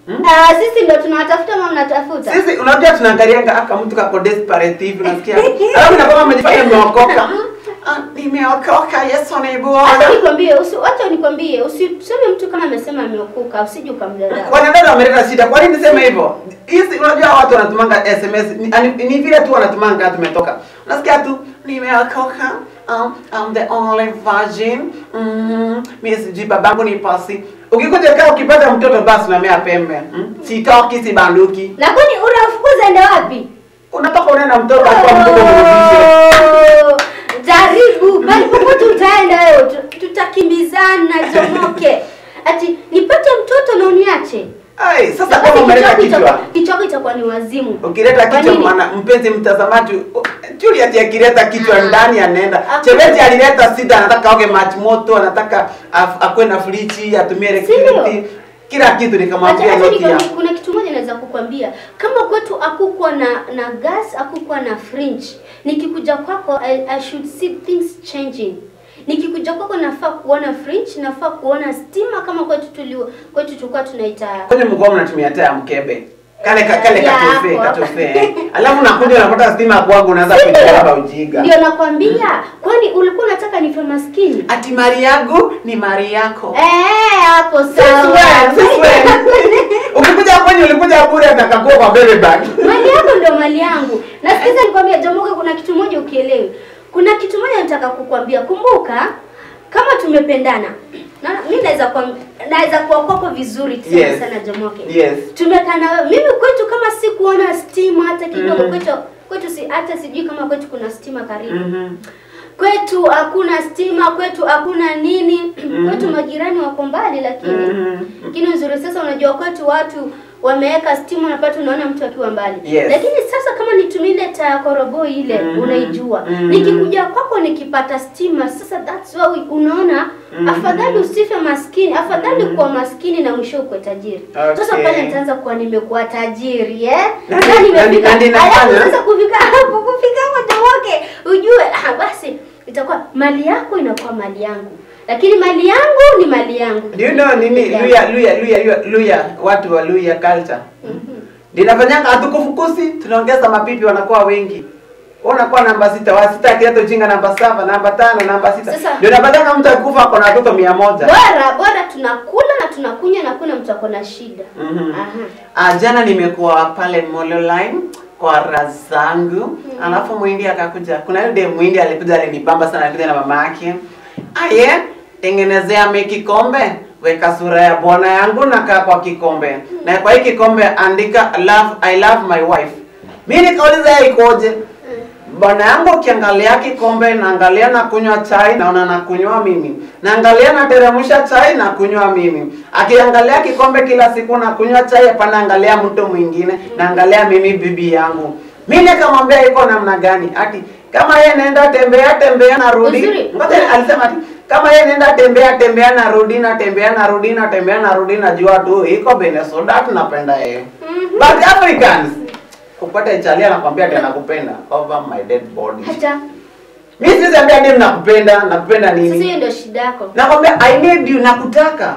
Ah, sisi ndio tunawatafuta ama mnatafuta? Sisi unajua tunaangalianga aka mtu kako desperate hivi unasikia. Alafu na kama umejifanya umeokoka. Ah, nimeokoka Yesu ni Acha Bwana. nikwambie, usi acha nikwambie, usiseme mtu kama amesema ameokoka, usije ukamdharau. Wanadada wameleta shida. Kwa nini niseme hivyo? Hizi unajua watu wanatumanga SMS ni, ani- ni vile tu wanatumanga tumetoka. Unasikia tu nimeokoka. Um, I'm the only virgin. Mm, mimi sijui babangu ni pasi. Ukikuja kaa ukipata mtoto basi unamea pembe. Mm? Sitoki sibanduki. Na kwani unafukuza ende wapi? Unataka unaenda mtoto kwa mtoto mrudishe. Oh, Jaribu, bali popote utaenda wewe tu- tutakimbizana jomoke. Ati nipate mtoto na uniache. Ai, sasa Basi kama umeleta kichwa kichwa. itakuwa- Kichwa chako itakuwa ni wazimu. Ukileta Kwa kichwa nini? mwana mpenzi mtazamaji, Juliet akileta kichwa Ah. ndani anaenda. Hakuna. Chebeti alileta sida, anataka oge maji moto, anataka af- akuwe na friji, atumie electricity. Kila kitu Acha nikamwambia acha noti ya. nikwambie, kuna kitu moja naweza kukwambia. Kama kwetu hakukuwa na na gas, hakukuwa na fridge. Nikikuja kwako I, I should see things changing. Nikikuja kwako nafaa kuona fridge, nafaa kuona stima kama kwetu tulio kwetu tulikuwa tunaita Kwenye mkoa mnatumia taa ya mkebe. Kale ka, kale Ya, katofe, hapo. katofe. eh. Alafu nakuja unapata stima kwangu unaanza kujilaba ujinga. Ndio nakwambia, kwani ulikuwa unataka nife maskini? Ati mali yangu ni mali yako. Eh, hapo Since when? sawa. Since when? Ukikuja kwenye ulikuja bure atakakuwa kwa baby bag. mali yako ndio mali yangu. Na sikiza nikwambia Jomoka, kuna kitu moja ukielewi. Kuna kitu moja nataka kukwambia. Kumbuka kama tumependana. Na mimi naweza kwa naweza kuwa kwako vizuri tena Yes. sana Jomoke. Yes. Tumekaa na wewe. Mimi kwetu kama si kuona stima hata kidogo Mhm. kwetu kwetu si hata sijui kama kwetu kuna stima karibu. Mhm. Kwetu hakuna stima, kwetu hakuna nini. Kwetu majirani wako mbali lakini Mhm. lakini uzuri sasa, unajua kwetu watu wameweka stima, unapata unaona mtu akiwa mbali Yes. lakini sasa kama nitumie ile taa ya koroboi ile Mhm. unaijua, Mhm. nikikuja kwako nikipata stima, sasa that's why unaona Mhm. afadhali usife maskini, afadhali kuwa maskini na mwisho ukuwe tajiri. Sasa Okay. pale nitaanza kuwa nimekuwa tajiri eh, Na- na na- nimefika, na- na ninafanya? alafu sasa kufika hapo, kufika hapo Jomoke, ujue ah, basi itakuwa mali yako inakuwa mali yangu, lakini mali yangu ni mali yangu. Do you know nini Luya Luya Luya Luya Luya watu wa Luya culture? Mhm. Linafanyanga hatukufukusi, tunaongeza mapipi wanakuwa wengi. Wewe unakuwa namba sita, wa sita akileta ujinga namba saba, namba tano, namba sita. Sasa- Ndio unapatanga mtu akufa ako na watoto mia moja. bora bora tunakula na tunakunywa na kuna mtu ako na shida Mhm. Aha. Ah, jana nimekuwa pale Molo Line kwa razangu alafu mwindi akakuja. Kuna yule dem mwindi alikuja alinibamba sana, alikuja na mama yake. Aye, tengenezea mi kikombe, weka sura ya bwana yangu na kaa kwa kikombe, na kwa hii kikombe andika love, I love my wife. Mi nikauliza yeye ikoje? Bwana yangu ukiangalia kikombe naangalia na kunywa chai naona na kunywa mimi. Naangalia na teremsha chai na kunywa mimi. Akiangalia kikombe kila siku na kunywa chai hapana angalia mtu mwingine naangalia mimi bibi yangu. Mimi nikamwambia iko namna gani? Ati kama yeye naenda tembea tembea na rudi. Uzuri. Ngoja alisema ati kama yeye naenda tembea tembea na rudi na tembea na rudi na tembea na rudi najua tu iko Venezuela tunapenda yeye. Mhm. But Africans kupata ichalia anakwambia ati anakupenda over my dead body. hata Mimi siwezi ambia dem nakupenda, nakupenda sasa nini? hiyo ndio shida yako Nakwambia I need you, nakutaka.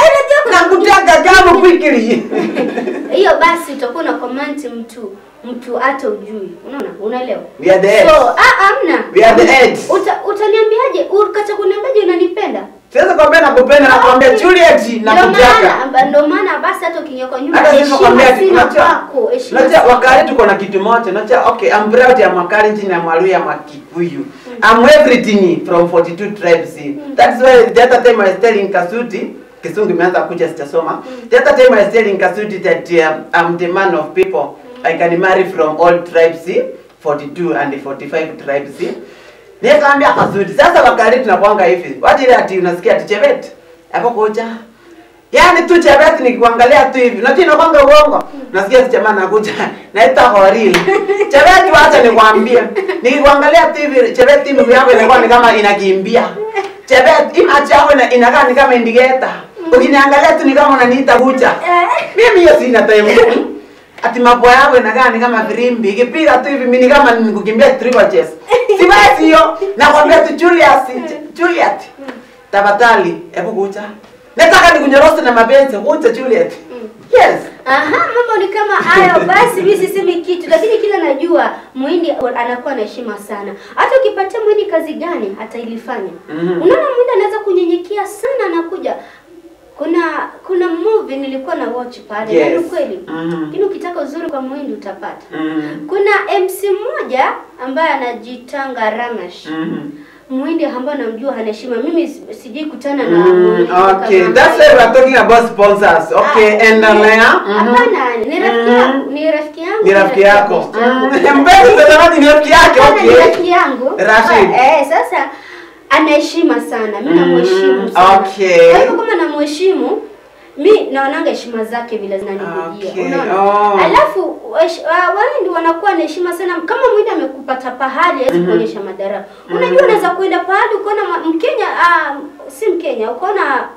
Nakutaka kama quickly. hiyo basi utakuwa na comment mtu mtu hata ujui unaona unaelewa We are the edge. so ah amna We are the edge. Uta, utaniambiaje ukacha kuniambiaje unanipenda Siwezi kwambia nakupenda, nakwambia Juliet Ndio nakutaka. maana amba- ndio maana basi hata ukiingia kwa nyumba Hata sisi heshima nakwambia ati sina unajua kwako heshima unajua sina wakati tuko na kitu moja, unajua okay, I'm proud ya Makalenjin na Mwaluya Makikuyu. I'm everything from 42 tribes. That's why the other time I was telling Kasuti Kisungu imeanza kuja sitasoma. The other time I was telling Kasuti that um, I'm the man of people. I can marry from all tribes, 42 and 45 tribes. Nikamwambia Kasuti, sasa wakati tunakwanga hivi. Wacha ile ati unasikia ati Chebet. Hapo koja. Yaani tu Chebet nikikuangalia tu hivi. Unajua inakwanga uongo. Nasikia si jamaa anakuja. Naita horil. Chebet wacha nikwambie. Nikikuangalia tu hivi Chebet timu yako inakuwa ni kama inakimbia. Chebet imachi yako ina- inakaa ni kama indicator. Ukiniangalia tu ni kama unaniita kucha. Eh. Mimi hiyo sina time. Ati mapua yako inakaa ni kama firimbi. Ikipiga tu hivi mimi ni kama nikukimbia triple chess. Siwezi hiyo. Nakwambia tu Julius, Juliet. Tafadhali, hebu kucha. Nataka nikunyoroshe na mapenzi, kucha Juliet. Yes. Aha, mambo ni kama hayo. Basi mimi sisemi kitu, lakini kila najua Muhindi anakuwa na heshima sana. Hata ukipatia Muhindi kazi gani atailifanya. Mhm. Unaona Muhindi anaweza kunyenyekea sana, anakuja kuna kuna movie nilikuwa na watch pale Yes. na ni kweli Mhm. lakini ukitaka uzuri kwa Muhindi utapata. Mhm. Kuna MC mmoja ambaye anajitanga Ramesh. Mhm. Muhindi ambaye namjua hana heshima. Mimi si- sijai kutana na Mm, Muhindi okay, kama that's why we are talking about sponsors. Okay, Ah, endelea. Mhm. Hapana, ni rafiki Mhm. yangu, ni rafiki yangu. Ni rafiki yako. best yangu. Mm, Mpenzi mtazamaji ni rafiki yake. Hapana, ni Okay. rafiki yangu. Rashid. Ah, Eh, sasa anaheshima sana. Mimi Mm, namheshimu sana. okay. Kwa hivyo kama namheshimu mi naonanga heshima zake vile zinanijia. Okay, Unaona? oh. Alafu wash- wa- wale ndio wanakuwa na heshima sana. Kama mwindi amekupata pahali hawezi kuonyesha madharau. Unajua unaweza kwenda pahali ukaona ma- Mkenya ah, si Mkenya, ukaona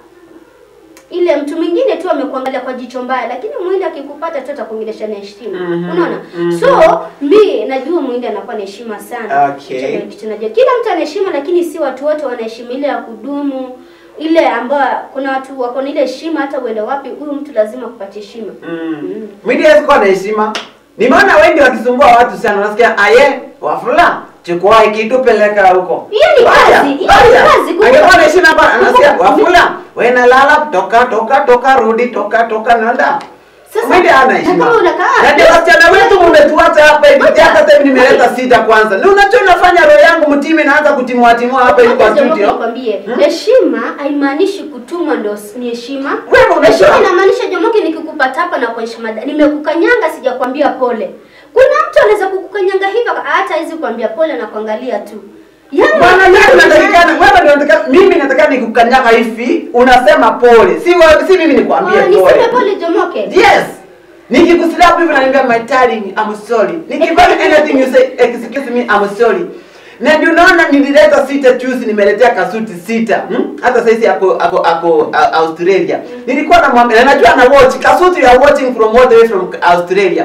ile mtu mwingine tu amekuangalia kwa jicho mbaya, lakini mwindi akikupata tu atakuongelesha na heshima. Mhm, Unaona? mhm. So mi najua mwindi anakuwa na heshima sana. Okay. Hicho ndio kitu najua. Kila mtu ana heshima, lakini si watu wote wana heshima ile ya kudumu ile ambayo kuna watu wako na ile heshima, hata uende wapi, huyu mtu lazima kupatia heshima. Mm. Mwindi hawezi kuwa na heshima. Nimeona wengi wakisumbua watu sana, unasikia aye wafula chukua hiki tu peleka huko. Hiyo ni Wacha, kazi, hiyo ni wacha. kazi. Kumbuka- Angekuwa na heshima hapa, anasikia kumbuka- wafula wewe na lala toka toka toka rudi toka toka nenda. Sasa, Mwindi hana na heshima. kama unakaa- Na ndio wasichana wetu mmetuacha hapa hivi. Wacha. Hata sasa hivi nimeleta sita kwanza. Ni unajua inafanya roho yangu mtimi inaanza kutimua timua hapa hivi kwa Hata Jomo studio. nikwambie, Hmm? heshima haimaanishi kutumwa ndo s- ni heshima. Wewe unajua- Heshima inamaanisha Jomoki, nikikupata hapa na kuonyesha mada, nimekukanyanga sijakwambia pole. Kuna mtu anaweza kukukanyanga hivyo hata hizi kuambia pole na kuangalia tu. Yaani Bwana yeye unatakikana wewe ndio unataka mimi nataka nikukanyaga hivi unasema pole. Si wewe si mimi nikwambie Oh, niseme pole. pole Jomoke. Yes. Nikikuslap hivi unaniambia my darling I'm sorry. Nikifanya anything you say excuse me I'm sorry. Na ndio unaona nilileta sita juzi nimeletea kasuti sita. Hmm? Hata sasa ako ako ako a- Australia. Nilikuwa na mwambia na najua na watch kasuti you are watching from all the way from Australia.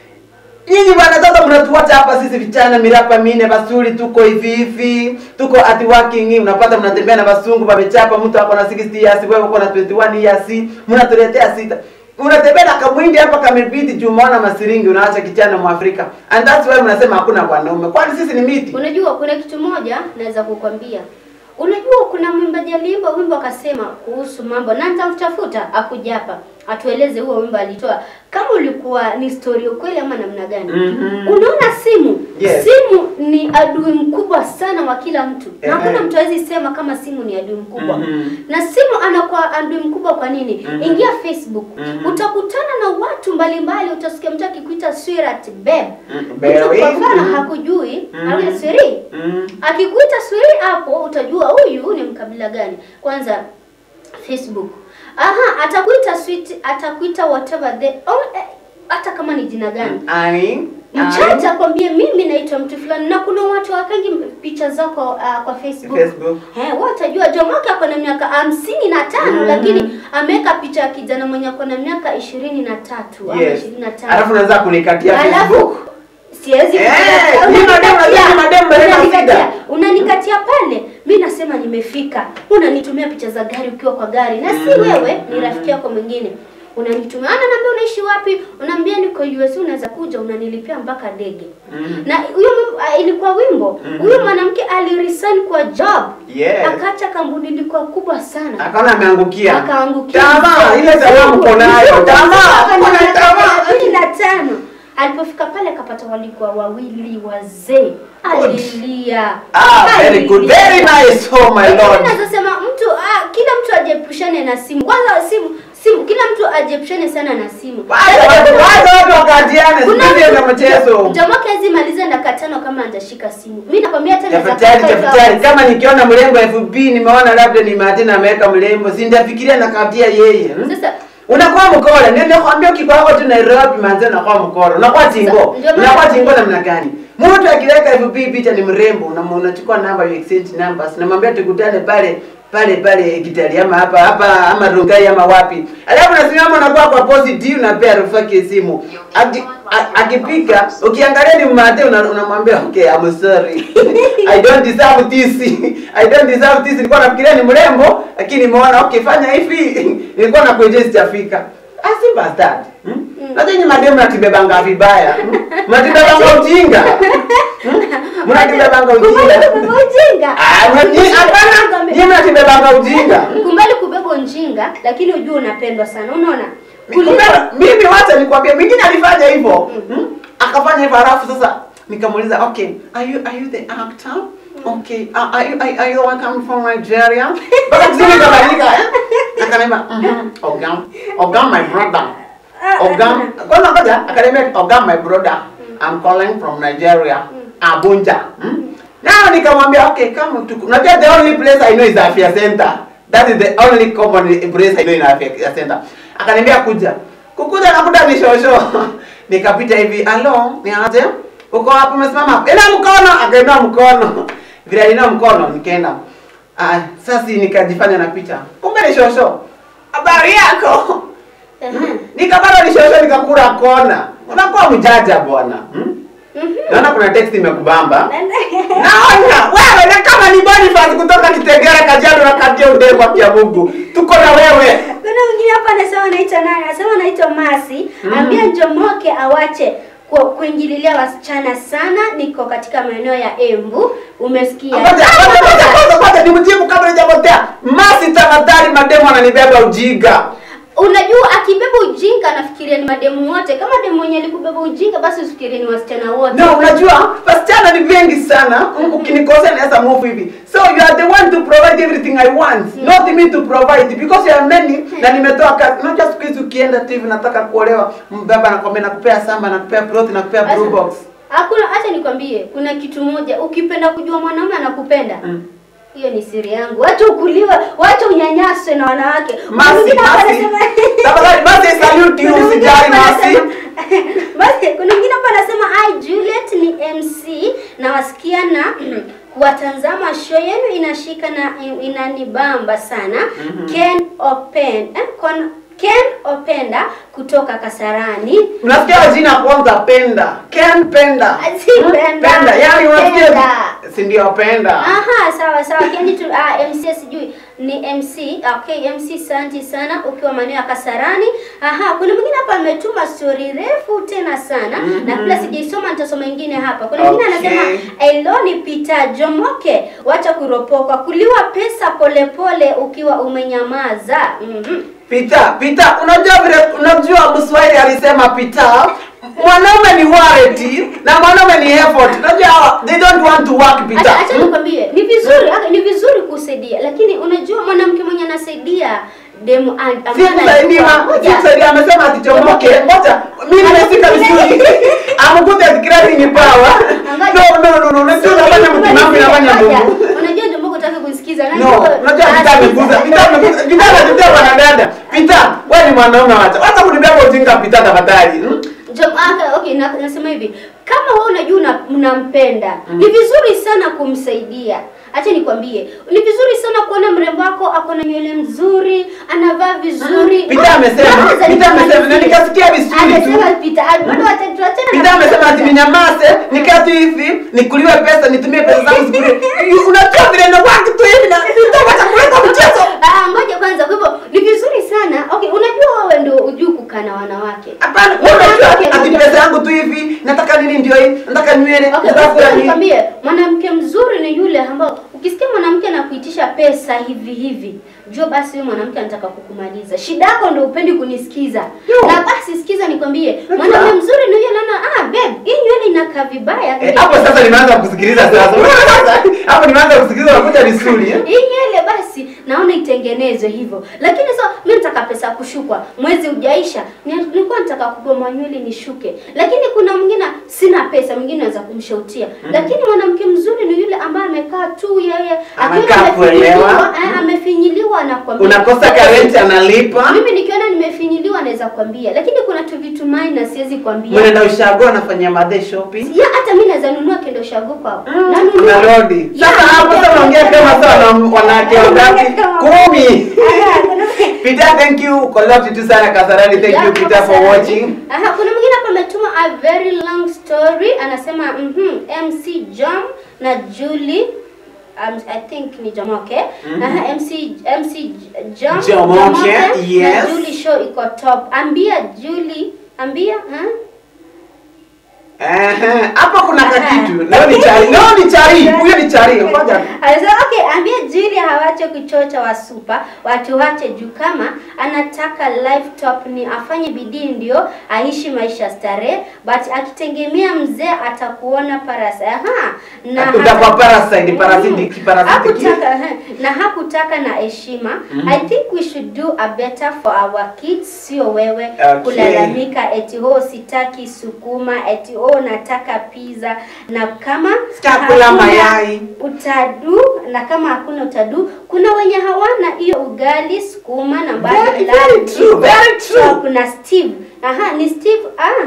Nyinyi bwana sasa mnatuacha hapa sisi vijana mirapa mine basuri tuko hivi hivi, tuko at working, unapata mnatembea na basungu wamechapa, mtu ako na 60 years, wewe uko na 21 years, mnatuletea sita. Unatembea na kamwindi hapa kamebiti juu umeona masiringi unaacha kijana Mwafrika. And that's why mnasema hakuna wanaume. Kwani sisi ni miti? Unajua kuna kitu moja naweza kukwambia. Unajua kuna mwimbaji aliimba wimbo akasema kuhusu mambo na nitamtafuta akuja hapa atueleze huo wimbo alitoa kama ulikuwa ni story ukweli ama namna gani. Mhm. Unaona simu? Yes. Simu ni adui mkubwa sana wa kila mtu. Na Ehe. hakuna mtu hawezi sema kama simu ni adui mkubwa. Mhm. Na simu anakuwa adui mkubwa kwa nini? Mhm. Ingia Facebook. Mhm. Utakutana na watu mbalimbali, utasikia mtu akikuita sweetheart babe. Mm, Mtu babe. kwa mfano Mhm. hakujui, Mhm. au siri. Mm. Akikuita swiri hapo utajua huyu ni mkabila gani. Kwanza Facebook. Aha, atakuita sweet, atakuita whatever the oh, eh, hata kama ni jina gani. Ani. Mchache akwambie mimi naitwa mtu fulani na kuna watu wakangi picha zako uh, kwa Facebook. Facebook. Eh, wewe utajua Jomoke ako na miaka hamsini na tano Mhm. lakini ameweka picha ya kijana mwenye ako na miaka ishirini na tatu ama Yes. ishirini na tano. Alafu unaweza kunikatia Facebook. Alafu siwezi Eh, kukatia. ni mademu, Unanikatia. ni mademu, mademu Unanikatia. shida. Unanikatia pale, mi nasema nimefika. Unanitumia picha za gari ukiwa kwa gari, na si Mhm. wewe, ni rafiki yako mwingine unanitumia ana naambia unaishi wapi, unaambia niko US, unaweza kuja, unanilipia mpaka ndege. Mhm. Na huyo mw- ah, ilikuwa wimbo Mhm. huyo mwanamke aliresign kwa job Yes. akaacha kampuni ilikuwa kubwa sana Akaona ameangukia. akaangukia Tamaa, ile tamaa mko nayo. Tamaa, kuna tamaa. kumi na tano alipofika pale akapata walikuwa wawili wazee alilia Ah, very good. Alilia. Very nice. Oh my lord. Nasema mtu ah, kila mtu ajepushane na simu kwanza simu simu kila mtu ajepushane sana na simu Wacha watu, wacha watu wakatiane. Kuna Sisi ndio mtu- mchezo. Jamaa kazi maliza dakika tano kama hajashika simu. Mimi nakwambia hata naweza Tafadhali, kaa five tafadhali, hours. kama nikiona mrembo FB nimeona labda ni Martina ameweka mrembo, si ndafikiria nakatia yeye. hmm? Sasa Unakuwa mkora, ndio nakwambia ukiko wako tu Nairobi manze unakuwa mkora. Unakuwa tingo. Sasa, ndio maana- Unakuwa tingo namna gani? Mtu akiweka FB picha ni mrembo, unam- unachukua namba you exchange numbers. Namwambia tukutane pale pale pale Kitali ama hapa hapa ama Rongai ama wapi. Alafu unasimama unakuwa kwa positive na pia rafiki simu. Aki- a- Akipika ukiangalia ni mate una- unamwambia okay I'm sorry. I don't deserve this. I don't deserve this. Nilikuwa nafikiria ni mrembo lakini nimeona okay fanya hivi. Nilikuwa nakuja sijafika. as simple as that. Hmm? Najua nyinyi mademu mnatibebanga vibaya. Hmm? Mnatibebanga ujinga. Hmm? Mnatibebanga ujinga. Kubali kubeba ujinga. Ah, mnati- hapana. Nyinyi mnatibebanga ujinga. Kumbali kubeba ujinga, lakini ujue unapendwa sana. Unaona? Kumbe, mimi wacha nikwambie mwingine alifanya hivyo hmm? akafanya hivyo halafu sasa nikamuuliza okay are you are you the actor okay uh, are you are, are you the one coming from Nigeria mpaka kusini kabadilika eh akaniambia mhm ogam ogam my brother ogam kwanza ngoja akaniambia ogam my brother I'm calling from Nigeria Abuja hmm? Now nikamwambia okay kama tuko unajua the only place I know is Afya Center that is the only common place I know in Afya Center akaniambia kuja kukuja nakuta ni shosho nikapita hivi alo ni aje uko hapo umesimama ina mkono akainua mkono vile alinua mkono nikaenda ah sasa nikajifanya na picha kumbe ni shosho habari yako Ehe. nikapata ni shosho nikakura kona unakuwa mjaja bwana hmm? naona kuna text imekubamba naona wewe na kama ni Boniface kutoka Kitegera Kajiado na katia udego kwa Mungu tuko na wewe Kuna mwingine hapa anasema anaitwa nani? Anasema anaitwa Masi. Ambia Njomoke awache ku- kuingililia wasichana sana. Niko katika maeneo ya Embu. Umesikia? Ngoja, ngoja, ngoja, ngoja, ngoja, nimjibu kabla hajapotea. Masi tafadhali, mademu ananibeba ujinga. Unajua akibeba ujinga anafikiria ni mademu wote. Kama demu mwenye alikubeba ujinga basi usifikirie ni wasichana wote. No, unajua wasichana ni wengi sana. Ukinikosea naweza move hivi. So you are the one to provide everything I want, not me to provide because you are many na nimetoa kazi. Unajua siku hizi ukienda tu hivi nataka kuolewa, mbaba anakwambia nakupea samba, nakupea plot, nakupea blue Sasa, box. Hakuna acha nikwambie, kuna kitu moja ukipenda kujua mwanaume anakupenda. Mm. Hiyo ni siri yangu. Wacha ukuliwa, wacha unyanyaswe na wanawake. Masi, Mwingine hapa Masi. anasema- Tafadhali, Masi, I salute you, Kuna mwingine usijali, hapa Masi. anasema- Basi kuna mwingine hapa anasema hi Juliet ni MC na wasikia na kuwatazama show yenu inashika na inanibamba sana. Ken Open eh, Kon, Ken Openda kutoka Kasarani. Unasikia jina kwanza penda. Ken penda. Si penda, Penda. Yaani unasikia penda. si ndio penda. Aha, sawa sawa. Kendi tu ah, MC sijui ni MC. Okay, MC santi sana ukiwa maeneo ya Kasarani. Aha, kuna mwingine hapa ametuma story refu tena sana na kabla sijaisoma nitasoma ingine hapa. Kuna mwingine Okay. anasema Eloni Peter Jomoke, wacha kuropoka, kuliwa pesa polepole pole ukiwa umenyamaza. Mhm. Pita, pita, unajua vile unajua Mswahili alisema pita. Mwanaume ni warranty na mwanaume ni effort. Unajua hawa, they don't want to work pita. Acha acha nikwambie, ni vizuri aka- ni vizuri kusaidia, lakini unajua mwanamke mwenye anasaidia demu an- ambaye Sikusaidia, anajua- Ngoja. sikusaidia amesema atichomoke. Ngoja, mimi nimefika vizuri. I'm good at creating power. No, no, no, no. Unajua unafanya mtimamu inafanya Mungu. Unajua ndio Mungu hataki kunisikiza. No, unajua Pita amekuza. Pita amekuza. Pita anatetea wanadada. Pita, wewe ni mwanaume wacha. Wacha kunibeba ujinga Pita tafadhali. Hmm? Jo, aka, okay, na, nasema hivi kama wewe unajua una- unampenda ni vizuri sana kumsaidia. Acha nikwambie, ni vizuri sana kuona mrembo wako ako na nywele nzuri, anavaa vizuri. Pita amesema, Kwanza Pita amesema, na nikamalizie. nikasikia vizuri tu. Amesema Pita, ah, bado wacha- tuachane na Pita amesema ati Pita. ninyamaze, nikaa tu hivi, nikuliwe pesa, nitumie pesa zangu zikuliwe. Unajua vile na watu tu hivi na nitapata kuleta mchezo. Ah, ngoja kwanza. Kwa hivyo ni vizuri sana. Okay, unajua wewe ndio ujui kukaa na wanawake. Hapana, wewe unajua Mwanamke ati mzuri- pesa yangu tu hivi, nataka nini ndio hii, nataka nywele, Okay, nataka kula basi nini. nikwambie, mwanamke mzuri ni yule ambao ukisikia mwanamke anakuitisha pesa hivi hivi, jua basi huyo mwanamke anataka kukumaliza. Shida yako ndio upendi kunisikiza. Yo. Na basi sikiza nikwambie, Najua. mwanamke mzuri ni yule anaona, ah babe, hii nywele inakaa vibaya. Eh, Hapo sasa nimeanza kusikiliza sasa. Unaona sasa? Hapo nimeanza kusikiliza unakuja vizuri. eh? hii nywele basi naona itengenezwe hivyo, lakini sasa mimi nataka pesa ya kushukwa, mwezi ujaisha, ni- nilikuwa nataka kugoma nywele nishuke, lakini kuna mwingine sina pesa, mwingine anaweza kumshautia lakini mwanamke mzuri ni yule ambaye amekaa tu yeye akiona Anakaa amefinyiliwa, kuelewa. eh, amefinyiliwa anakwambia Unakosa karenti analipa. mimi nikiona nimefinyiliwa naweza kwambia, lakini kuna tu vitu minor siwezi kwambia. Mwenenda ushago anafanya madhe shopping. Ya hata mimi naweza nunua kendo shago kwao. Mm, Nanunua. Unarudi. Ya, Sasa hapo sasa unaongea kama sana wanawake wangapi? Kumi. Aha, kuna- Peter, thank you. Koloti tu sana Kasarani. Thank Ya, you Peter kutoka for Sarani. watching. Aha, kuna mwingine hapa ametuma a very long story anasema mhm MC Jam na Julie um, I think ni Jomoke. Aha, MC MC Jam, Jomoke, yes. Na Julie show iko top. Ambia Julie, ambia, ha? Ehe, hapo kuna kakitu. Leo ni chari. Leo ni chari. Huyo ni chari. Ngoja. Anasema okay, ambia Julia hawache kuchocha wa super, watu wache juu kama anataka laptop ni afanye bidii ndio aishi maisha starehe, but akitegemea mzee atakuona parasa. Aha. Na Utakuwa hata- parasite, parasitic, Mhm. parasitic. Hakutaka ehe, na hakutaka na heshima. I think we should do a better for our kids, sio wewe Okay. kulalamika eti ho sitaki sukuma eti ho nataka pizza na kama Sitakula hakuna mayai. utadu na kama hakuna utadu kuna wenye hawana hiyo ugali sukuma na bado Very, lunch. very true, very true. So, kuna Steve aha ni Steve ah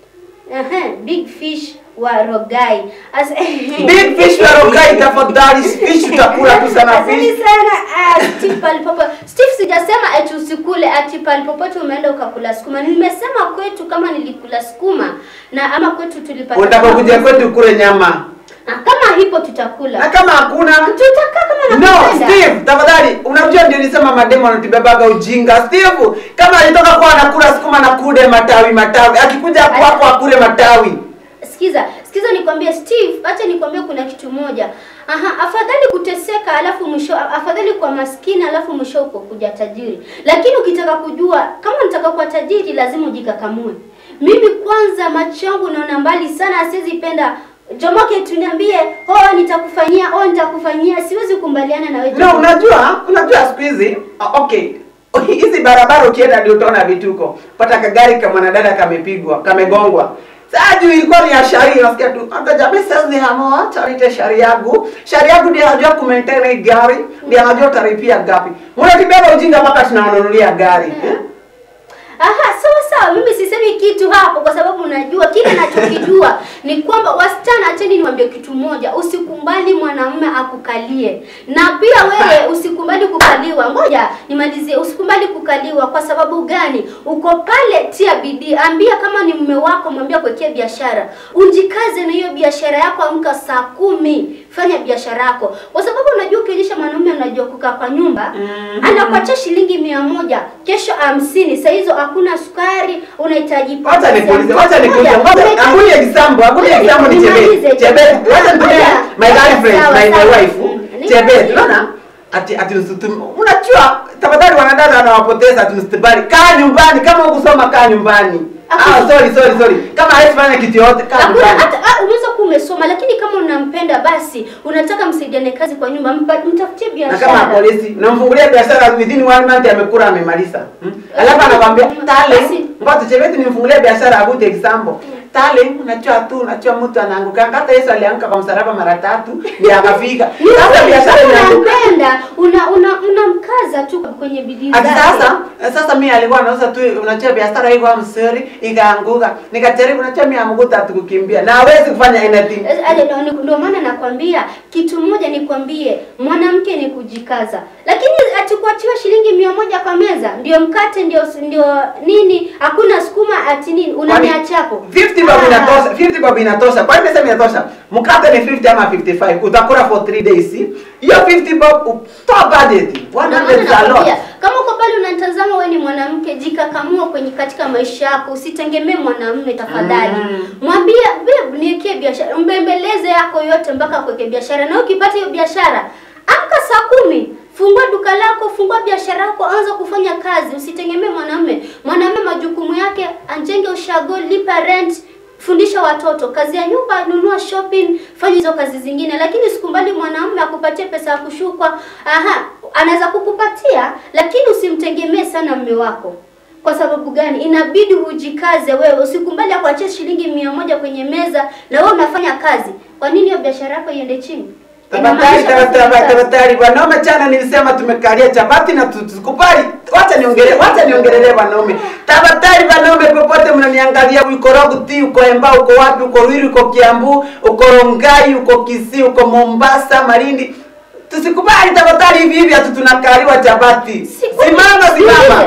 aha big fish wa Rogai As, Big fish wa rogai tafadhali. Fish utakula tu sana Asante fish. sana ah, Steve palipopo. Steve sijasema eti usikule ati palipopote umeenda ukakula sukuma. Nimesema kwetu kama nilikula sukuma na ama kwetu tulipata. Utakapokuja kwetu kule nyama. Ah, kama hipo tutakula. Na kama hakuna Tutakaa kama No, nakupenda. Steve, tafadhali. Unajua ndio nilisema mademo anatibebaga ujinga. Steve, kama alitoka kwa anakula sukuma na kude matawi matawi. Akikuja kwako akule matawi. Sikiza, sikiza nikwambie Steve, acha nikwambie kuna kitu moja. Aha, afadhali kuteseka alafu mwisho afadhali kwa maskini alafu mwisho uko kuja tajiri. Lakini ukitaka kujua kama unataka kuwa tajiri lazima ujikakamue. Mimi kwanza macho yangu naona mbali sana siwezi penda Jomoke tuniambie, oh nitakufanyia, oh nitakufanyia, siwezi kumbaliana na wewe. No, Jomoke. unajua, unajua siku hizi ah, okay. Hizi barabara ukienda ndio utaona vituko. Pata kagari kama mwanadada kamepigwa, kamegongwa. Sasa juu ilikuwa ni ya shari, nasikia tu hata jamii sasa ni hamoa tarite shari yangu. Shari yangu ndiye anajua kumaintain hii gari, ndiye anajua utaripia gapi. Mnatibeba ujinga mpaka tunawanunulia gari. Eh? Aha, sawa sawa, mimi sisemi kitu hapo kwa sababu najua kile nachokijua ni kwamba wasichana, acheni niwaambie kitu moja, usikumbali mwanamume akukalie, na pia wewe usikubali kukaliwa. Ngoja nimalizie, usikumbali kukaliwa. Kwa sababu gani? Uko pale, tia bidii, ambia kama ni mume wako, mwambia kuwekea biashara, unjikaze na hiyo biashara yako, amka saa kumi, fanya biashara yako, kwa sababu unajua ukionyesha mwanamume unajua kukaa kwa nyumba Mhm. anakuachia shilingi mia moja kesho hamsini saa hizo hakuna sukari unahitaji Wacha pesa nikuulize, ya wacha mtoto nikuulize. mmoja. Ngoja, Unahitaji- hakuna example, hakuna Ngoja example ni nimalize, Chebet. Chebet, wacha nitumie Ngoja, my ngoja, girlfriend, sawa, my my sawa. wife. Mm, Chebet, nimalize. unaona? Ati ati usitum. Unajua, tafadhali wanadada wanawapoteza ati msitibali. Kaa nyumbani kama hukusoma kaa nyumbani. Ah, Hakuna. sorry, sorry, sorry. Kama hawezi fanya kitu yote kaa Hakuna nyumbani. hata ah, unaweza kuwa umesoma lakini kama unampenda basi unataka msaidiane kazi kwa nyumba mpa- mtafutie na kama biashara. polisi unamfungulia biashara within one month amekula amemaliza hmm? alafu anakwambia tale Basi. ngoja chebeti nimfungulie biashara a good example tale unajua tu unajua mtu anaanguka hata Yesu alianguka kwa msalaba mara tatu ndio akafika sasa biashara Kama inaanguka unampenda una una unamkaza tu kwenye bidii Ati zake. sasa sasa mimi alikuwa anauza tu unajua biashara iko msuri ikaanguka nikajaribu unajua mimi amukuta tukukimbia na hawezi kufanya anything Eh, ale- ndo- ndo- Ndio maana nakwambia kitu moja, nikwambie mwanamke ni kujikaza, lakini ati kuachiwa shilingi mia moja kwa meza ndio mkate ndio ndio nini, hakuna sukuma ati nini, unaniacha hapo 50 bob Ah. inatosha 50 bob inatosha kwa nini nasema inatosha mkate ni 50 ama 55 utakula for 3 days hiyo 50 bob toa budget Ndio maana 100 za nakwambia, lot kama uko pale unatazama, wewe ni mwanamke, jikakamua kwenye katika maisha yako, usitegemee mwanamume tafadhali. Mm. Mwambie babe, niwekee biashara, mbembeleze yako yote mpaka kuweke biashara, na ukipata hiyo biashara, amka saa kumi Fungua duka lako, fungua biashara yako, anza kufanya kazi, usitegemee mwanamume. Mwanamume majukumu yake, ajenge ushago, lipa rent, fundisha watoto kazi ya nyumba, nunua shopping, fanya hizo kazi zingine, lakini sikumbali mwanamume akupatie pesa ya kushukwa. Aha, anaweza kukupatia, lakini usimtegemee sana mume wako. Kwa sababu gani? Inabidi hujikaze wewe, usikumbali akuachie shilingi mia moja kwenye meza na wewe unafanya kazi. Kwa nini hiyo biashara yako iende chini? Tafadhali, Inamaanisha tafadhali, unafanya kazi. tafadhali wanaume, jana nilisema tumekalia chapati na tu- tukubali. Wacha niongele, wacha niongelelee wanaume. Tafadhali wanaume, popote mnaniangalia, uko Roguti, uko Emba, uko wapi, uko Ruiru, uko Kiambu, uko Rongai, uko Kisii, uko Mombasa, Malindi. Tusikubali tafadhali hivi hivi ati tunakaliwa chapati. Si- kwani- Simama, niulize, simama. Kwani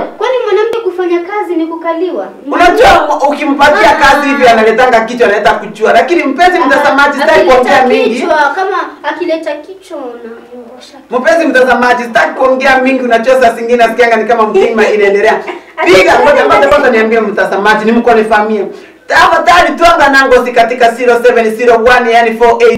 mwanamke kufanya kazi ni kukaliwa. Unajua ukimpatia Ah. kazi hivi analetanga kichwa analeta kuchua, lakini mpenzi mtazamaji, sitaki Akileta kuongea mingi. kichwa, kama akileta kichwa unamwosha. Mpenzi mtazamaji, sitaki kuongea mingi, unajua saa zingine nasikianga ni kama mtima inaendelea. Piga ngoja ngoja kwanza niambie mtazamaji, ni mko nifamie. Tafadhali twanga nangozi katika 0701 yani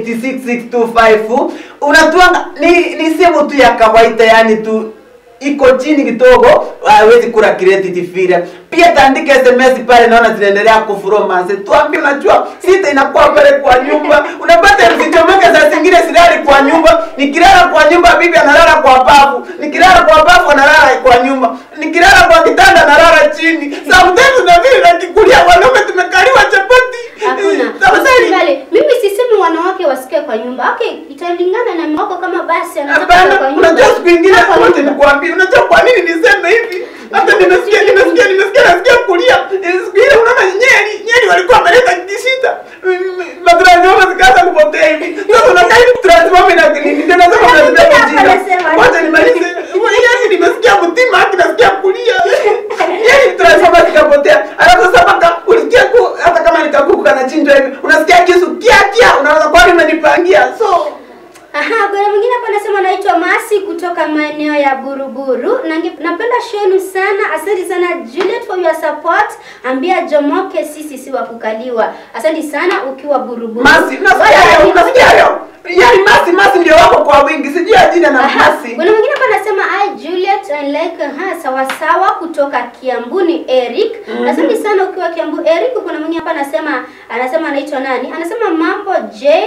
4866625. Unatwanga ni, ni simu tu ya kawaida yani tu iko chini kidogo, hawezi kula credit vile. Pia taandika SMS pale, naona zinaendelea kufuromance. Tuambie, unajua sita inakuwa pale kwa nyumba, unapata zichomeka saa zingine silali kwa nyumba. Nikilala kwa nyumba, bibi analala kwa bafu, nikilala kwa bafu analala kwa nyumba, nikilala kwa kitanda analala chini. Sometimes na vile nakikulia wanaume tumekaliwa chapati. Hakuna. Tafadhali. Usikubali. Mimi sisemi wanawake wasikae kwa nyumba. Okay, italingana na mume wako kama basi anataka kukaa kwa Hapana, nyumba. unajua siku ingine kaa kwa wote nyumba. nikuambia, unajua kwa nini niseme hivi? Hata nimesikia nimesikia nimesikia nasikia kulia. Eh, Siku ile unaona nyeri, nyeri walikuwa wameleta kishita. Matransforma zikaanza kupotea hivi. Sasa unakaa hivi transforma ina nini? Ndio nasema Hapana, unazibeba hapana, jina. nasema. Wacha nimalize. Yaani nimesikia mtima haki nasikia kulia. Yaani transforma zikapotea. Alafu sasa mpaka ulisikia ku hata kama nikakuku kanachinjwa hivi. Unasikia kisu kia kia. Unaanza kwani umenipangia. So Aha, kuna mwingine hapa anasema anaitwa Masi kutoka maeneo ya Buruburu. Na nge- napenda show yenu sana. Asante sana Juliet for your support. Ambia Jomoke sisi si wa kukaliwa. Asante sana ukiwa Buruburu. Masi, unasikia Wala hayo? lakini- Unasikia hayo? Yaani Masi, Masi ndio wako kwa wingi. Sijui jina na Aha, Masi. Kuna mwingine hapa anasema I Juliet I like ha sawa sawa kutoka Kiambu ni Eric. Asante sana ukiwa Kiambu Eric. Kuna mwingine hapa anasema anasema anaitwa nani? Anasema mambo J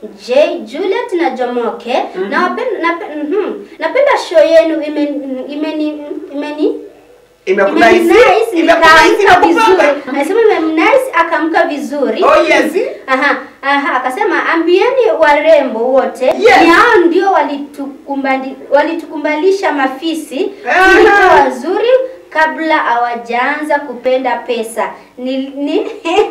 J Juliet na Jomoke. Na wapenda nape- mhm. napenda show yenu imeni imeni imeni Imekuna hisi? Imenice, Imekuna hisi na nikaamka vizuri. kupamba. Anasema imenice akaamka vizuri. Oh yes. Aha, aha, akasema ambieni warembo wote Yes. ni hao ndio walitukumbali, walitukumbalisha mafisi Aha. tulikuwa wazuri kabla hawajaanza kupenda pesa. Ni, ni,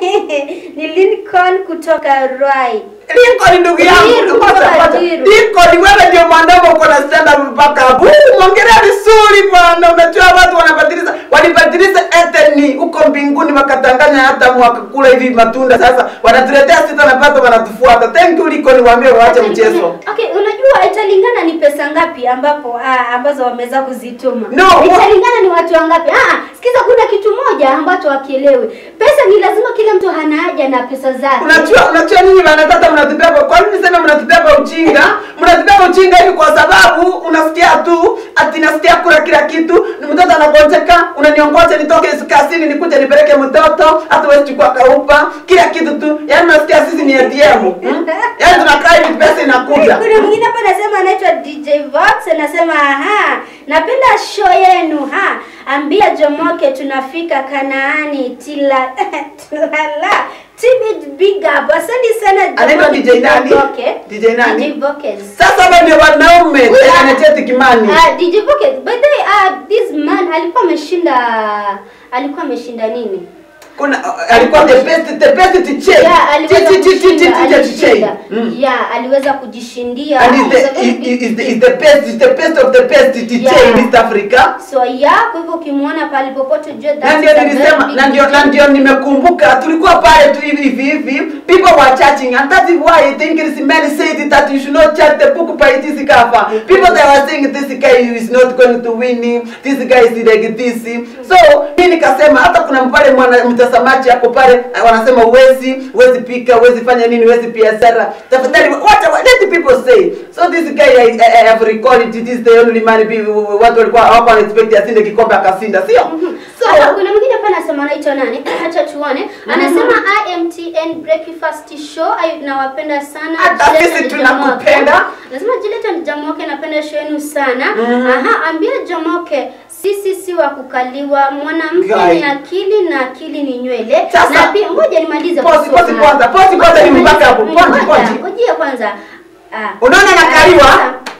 ni Lincoln kutoka Rai. Lincoln ndugu yangu. Diru, Ngoja, kutoka ngoja. Diru. Lincoln wewe ndio mwanadamu uko na stand up mpaka hapo. Mwongelea vizuri bwana. Unajua watu wanabadilisha, walibadilisha eteni huko mbinguni wakatanganya hata mwaka kula hivi matunda sasa wanatuletea sita na pato wanatufuata. Thank you Lincoln, waambie waache mchezo. Okay, unajua italingana ni pesa ngapi ambapo ah, ambazo wameweza kuzituma. No, italingana ni watu wangapi. Ah, sikiza kuna kitu moja ambacho wakielewi. Pesa ni lazima kila mtu hana haja na pesa zake. Unajua unajua nini wanataka mnatubeba. Kwa nini sema mnatubeba ujinga? Mnatubeba ujinga hivi kwa sababu unasikia tu ati nasikia kula kila kitu. Ni mtoto anagonjeka, unaniongoja nitoke kazini nikuje nipeleke mtoto, hata wewe chukua kaupa, kila kitu tu. Yaani unasikia sisi ni ATM. Hmm? Yaani tunakaa hivi pesa inakuja. Kuna mwingine hapa anasema anaitwa DJ Vox anasema aha, napenda show yenu ha. Ambia Jomoke tunafika Kanaani tila tulala. Tibet big up. Asante sana Anaitwa DJ nani? Voke. DJ nani? DJ Voke. Sasa hapa ndio wanaume Huyu- tena cheti kimani. Ah, DJ Voke. By the way, ah, this man alikuwa ameshinda alikuwa ameshinda nini? Kuna alikuwa the best the best teacher. Yeah, aliweza Chi- chi- chi- chi- kushinda, chi- teacher. alishinda. Mm. Yeah, aliweza kujishindia. And is He's a the, very is, big is, the, is the best is the best of the best teacher Yeah. in East Africa. So yeah, kwa hivyo ukimwona pale popote ujue that Na ndio is a nilisema very big na ndio na deal. ndio nimekumbuka tulikuwa pale tu hivi hivi hivi people were chatting and that is why I think it is many said that you should not chat the book by this cover people that were saying this guy is not going to win this guy is like this so mimi nikasema hata kuna pale mwana mtazamaji hapo pale eh, wanasema uwezi uwezi pika uwezi fanya nini uwezi biashara tafadhali what let the people say so this guy I, I, I have recorded it is the only man be- watu walikuwa hawako expect asinde kikombe akasinda sio so Hata kuna mwingine hapa anasema anaitwa nani? Acha tuone. Anasema IMTN Breakfast Show. Ay, nawapenda sana. Hata Juliet sisi and tunakupenda. Jamoke. Anasema Juliet and Jamoke napenda show yenu sana. Aha, ambia Jamoke sisi si wa kukaliwa. Mwanamke Guy. ni akili na akili ni nywele. Sasa- na pia ngoja nimalize Pause, kusoma. pause kwanza, pause kwanza, Ngoja ni mpaka nimalize- hapo. Pause, ngoja, pause. Ngojea kwanza. Ah. Unaona nakaliwa?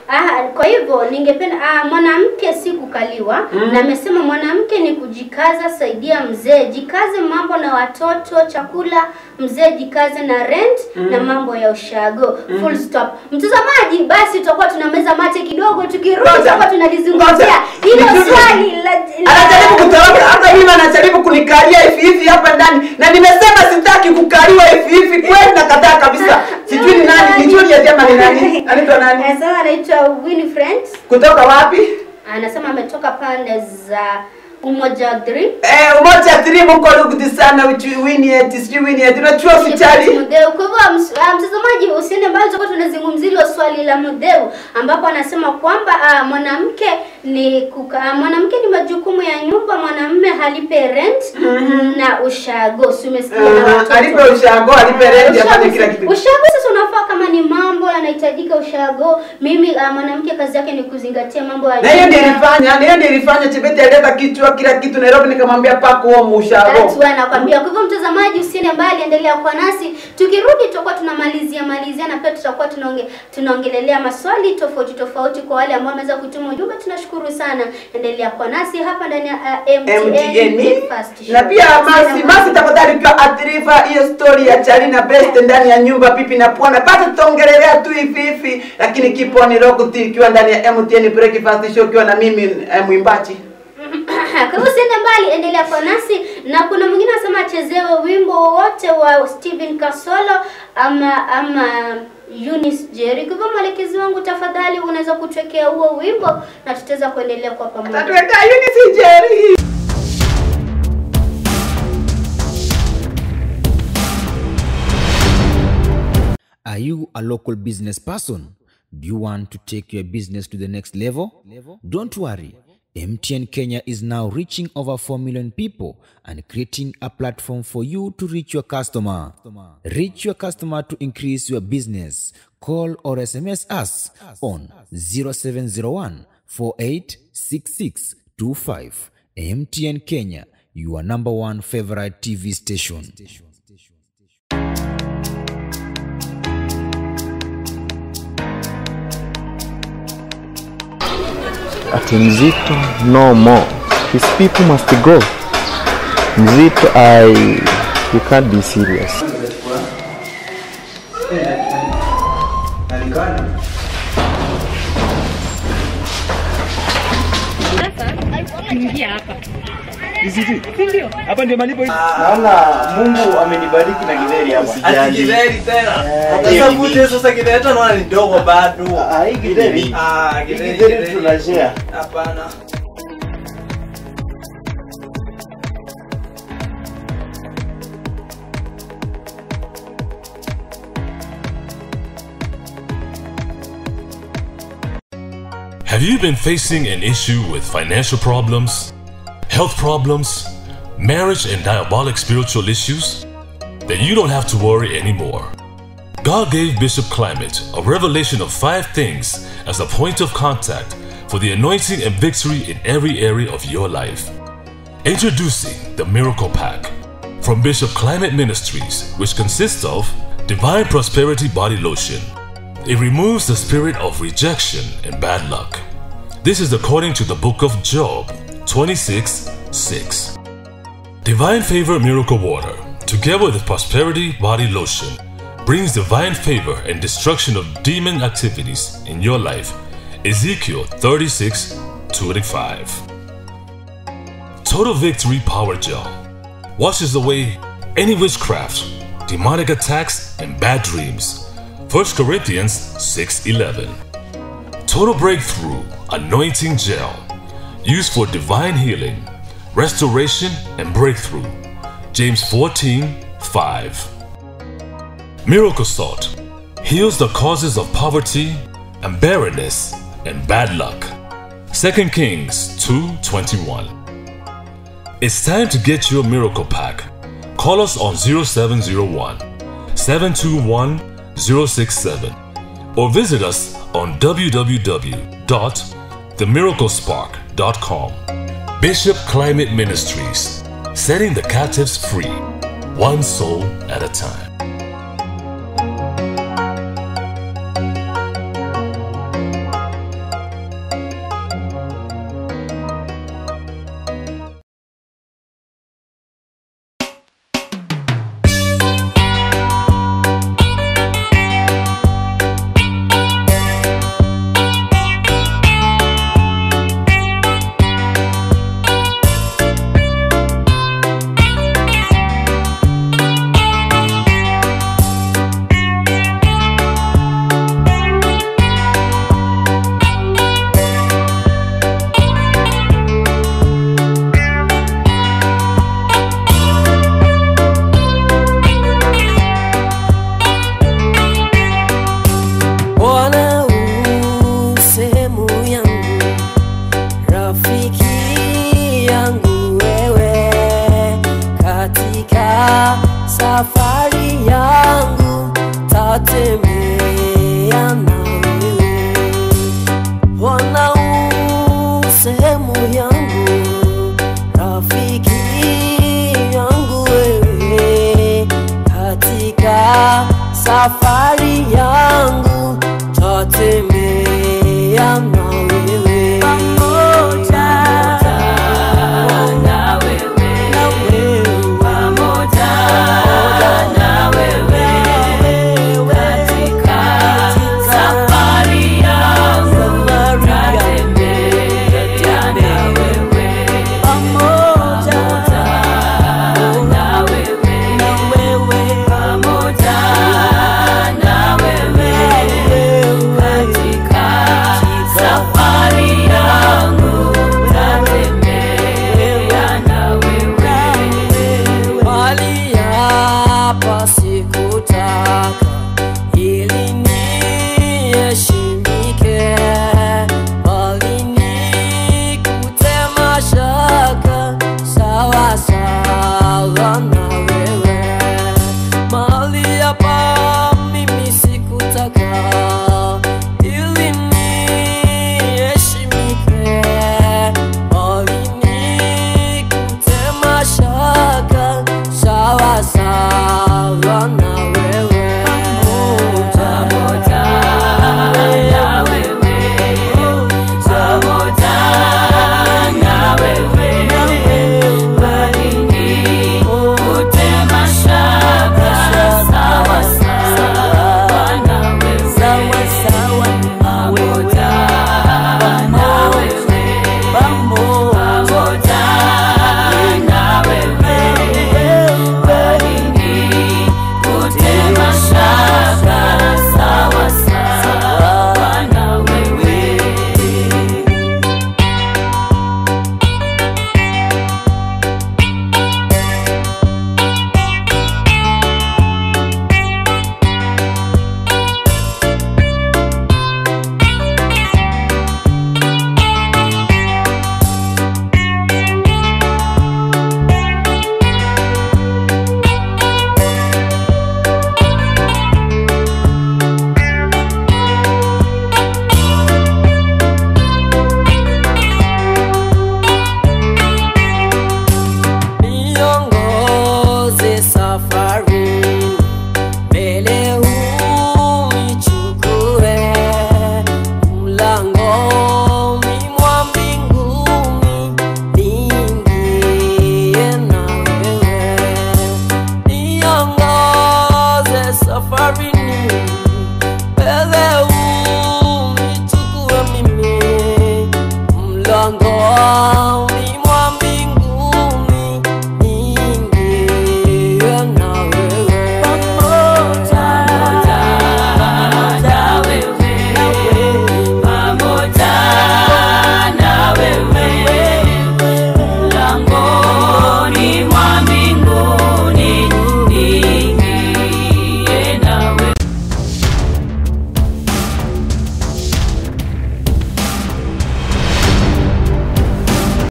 Ah, kwa hivyo ningependa ah, mwanamke si kukaliwa na amesema mwanamke ni kujikaza, saidia mzee, jikaze mambo na watoto, chakula, mzee jikaze na rent na mambo ya ushago. Full stop. Mtazamaji, basi tutakuwa tunameza mate kidogo, tukirudi Ngoja. tutakuwa tunalizungumzia Ngoja. hilo Nijue- swali la, anajaribu kutoroka hata mimi anajaribu kunikalia hivi hivi hapa ndani na nimesema sitaki kukaliwa hivi hivi kweli nakataa kabisa sijui ni nani ni Juliet ama ni nani anaitwa nani Anasema anaitwa Winifred. kutoka wapi Anasema ametoka pande za Umoja 3. eh umoja tribu mko lugudi sana uchi Winnie sijui Winnie tunachua hospitali Mudheu. Kwa hivyo ms- ah, mtazamaji, usiende mbali, tutakuwa tunazungumzia hilo swali la Mudheu ambapo anasema kwamba ah, mwanamke ni kuka, ah, mwanamke ni majukumu ya nyumba, mwanamume halipe rent na ushago. Si umesikia na Aha, watoto. alipe ushago, alipe rent, Ushago afanye si- kila kitu. Ushago sasa unafaa kama ni mambo yanahitajika ushago. Mimi ah, mwanamke kazi yake ni kuzingatia mambo ya na hiyo ndio nyumba. ilifanya na hiyo ndio ilifanya Chebeti aleta kichwa kila kitu Nairobi nikamwambia pako huo That's mushago why nakwambia. Kwa hivyo mtazamaji, usiende mbali, endelea kwa nasi. Tukirudi tutakuwa tunamalizia malizia na pia tutakuwa tunaonge, tunaongelelea maswali tofauti tofauti kwa wale ambao wameweza kutuma ujumbe. Tunashukuru sana, endelea kwa nasi hapa ndani ya uh, MTN, MTN Breakfast Show. na pia Masi Usiende Masi, mbali. tafadhali ukiwa athirifa hiyo story ya Charina Best ndani ya nyumba pipi na pwana, basi tutaongelelea tu hivi hivi, lakini kipo ni Rokuti ikiwa ndani ya MTN Breakfast Show ikiwa na mimi eh, mwimbaji Kwa hivyo usiende mbali, endelea kwa nasi. Na kuna mwingine anasema achezewe wimbo wowote wa Steven Kasolo ama ama Eunice Jerry. Kwa hivyo mwelekezi wangu, tafadhali unaweza kutwekea huo wimbo na tutaweza kuendelea kwa pamoja. tatuweka Eunice Jerry Are you a local business person? Do you want to take your business to the next level? Don't worry. MTN Kenya is now reaching over 4 million people and creating a platform for you to reach your customer. Reach your customer to increase your business. Call or SMS us on 0701 486625. MTN Kenya, your number one favorite TV station. ati Mzito no more. His people must go. Mzito, I you can't be serious. Naona Mungu amenibariki na githeri hapa. Githeri tena. hiyo Sasa ni vute sasa githeri hata naona ni ndogo bado. Ah, hii githeri. Ah, Hii githeri. githeri githeri. tunashare. Hapana. Have you been facing an issue with financial problems, health problems, marriage and diabolic spiritual issues? Then you don't have to worry anymore. God gave Bishop Climate a revelation of five things as a point of contact for the anointing and victory in every area of your life. Introducing the Miracle Pack from Bishop Climate Ministries, which consists of Divine Prosperity Body Lotion. It removes the spirit of rejection and bad luck. This is according to the book of Job 26 6. Divine Favor Miracle Water, together with Prosperity Body Lotion, brings divine favor and destruction of demon activities in your life. Ezekiel 36 25. Total Victory Power Gel washes away any witchcraft, demonic attacks, and bad dreams. 1 Corinthians 6:11. Total Breakthrough Anointing Gel used for divine healing, restoration, and breakthrough. James 14:5. Miracle Salt heals the causes of poverty and barrenness and bad luck. 2 Kings 2:21. It's time to get your miracle pack. Call us on 0701 721 067 or visit us on www.themiraclespark.com. Bishop Climate Ministries, setting the captives free, one soul at a time. kutembea na wewe. Bwana u sehemu yangu, rafiki yangu wewe, katika safari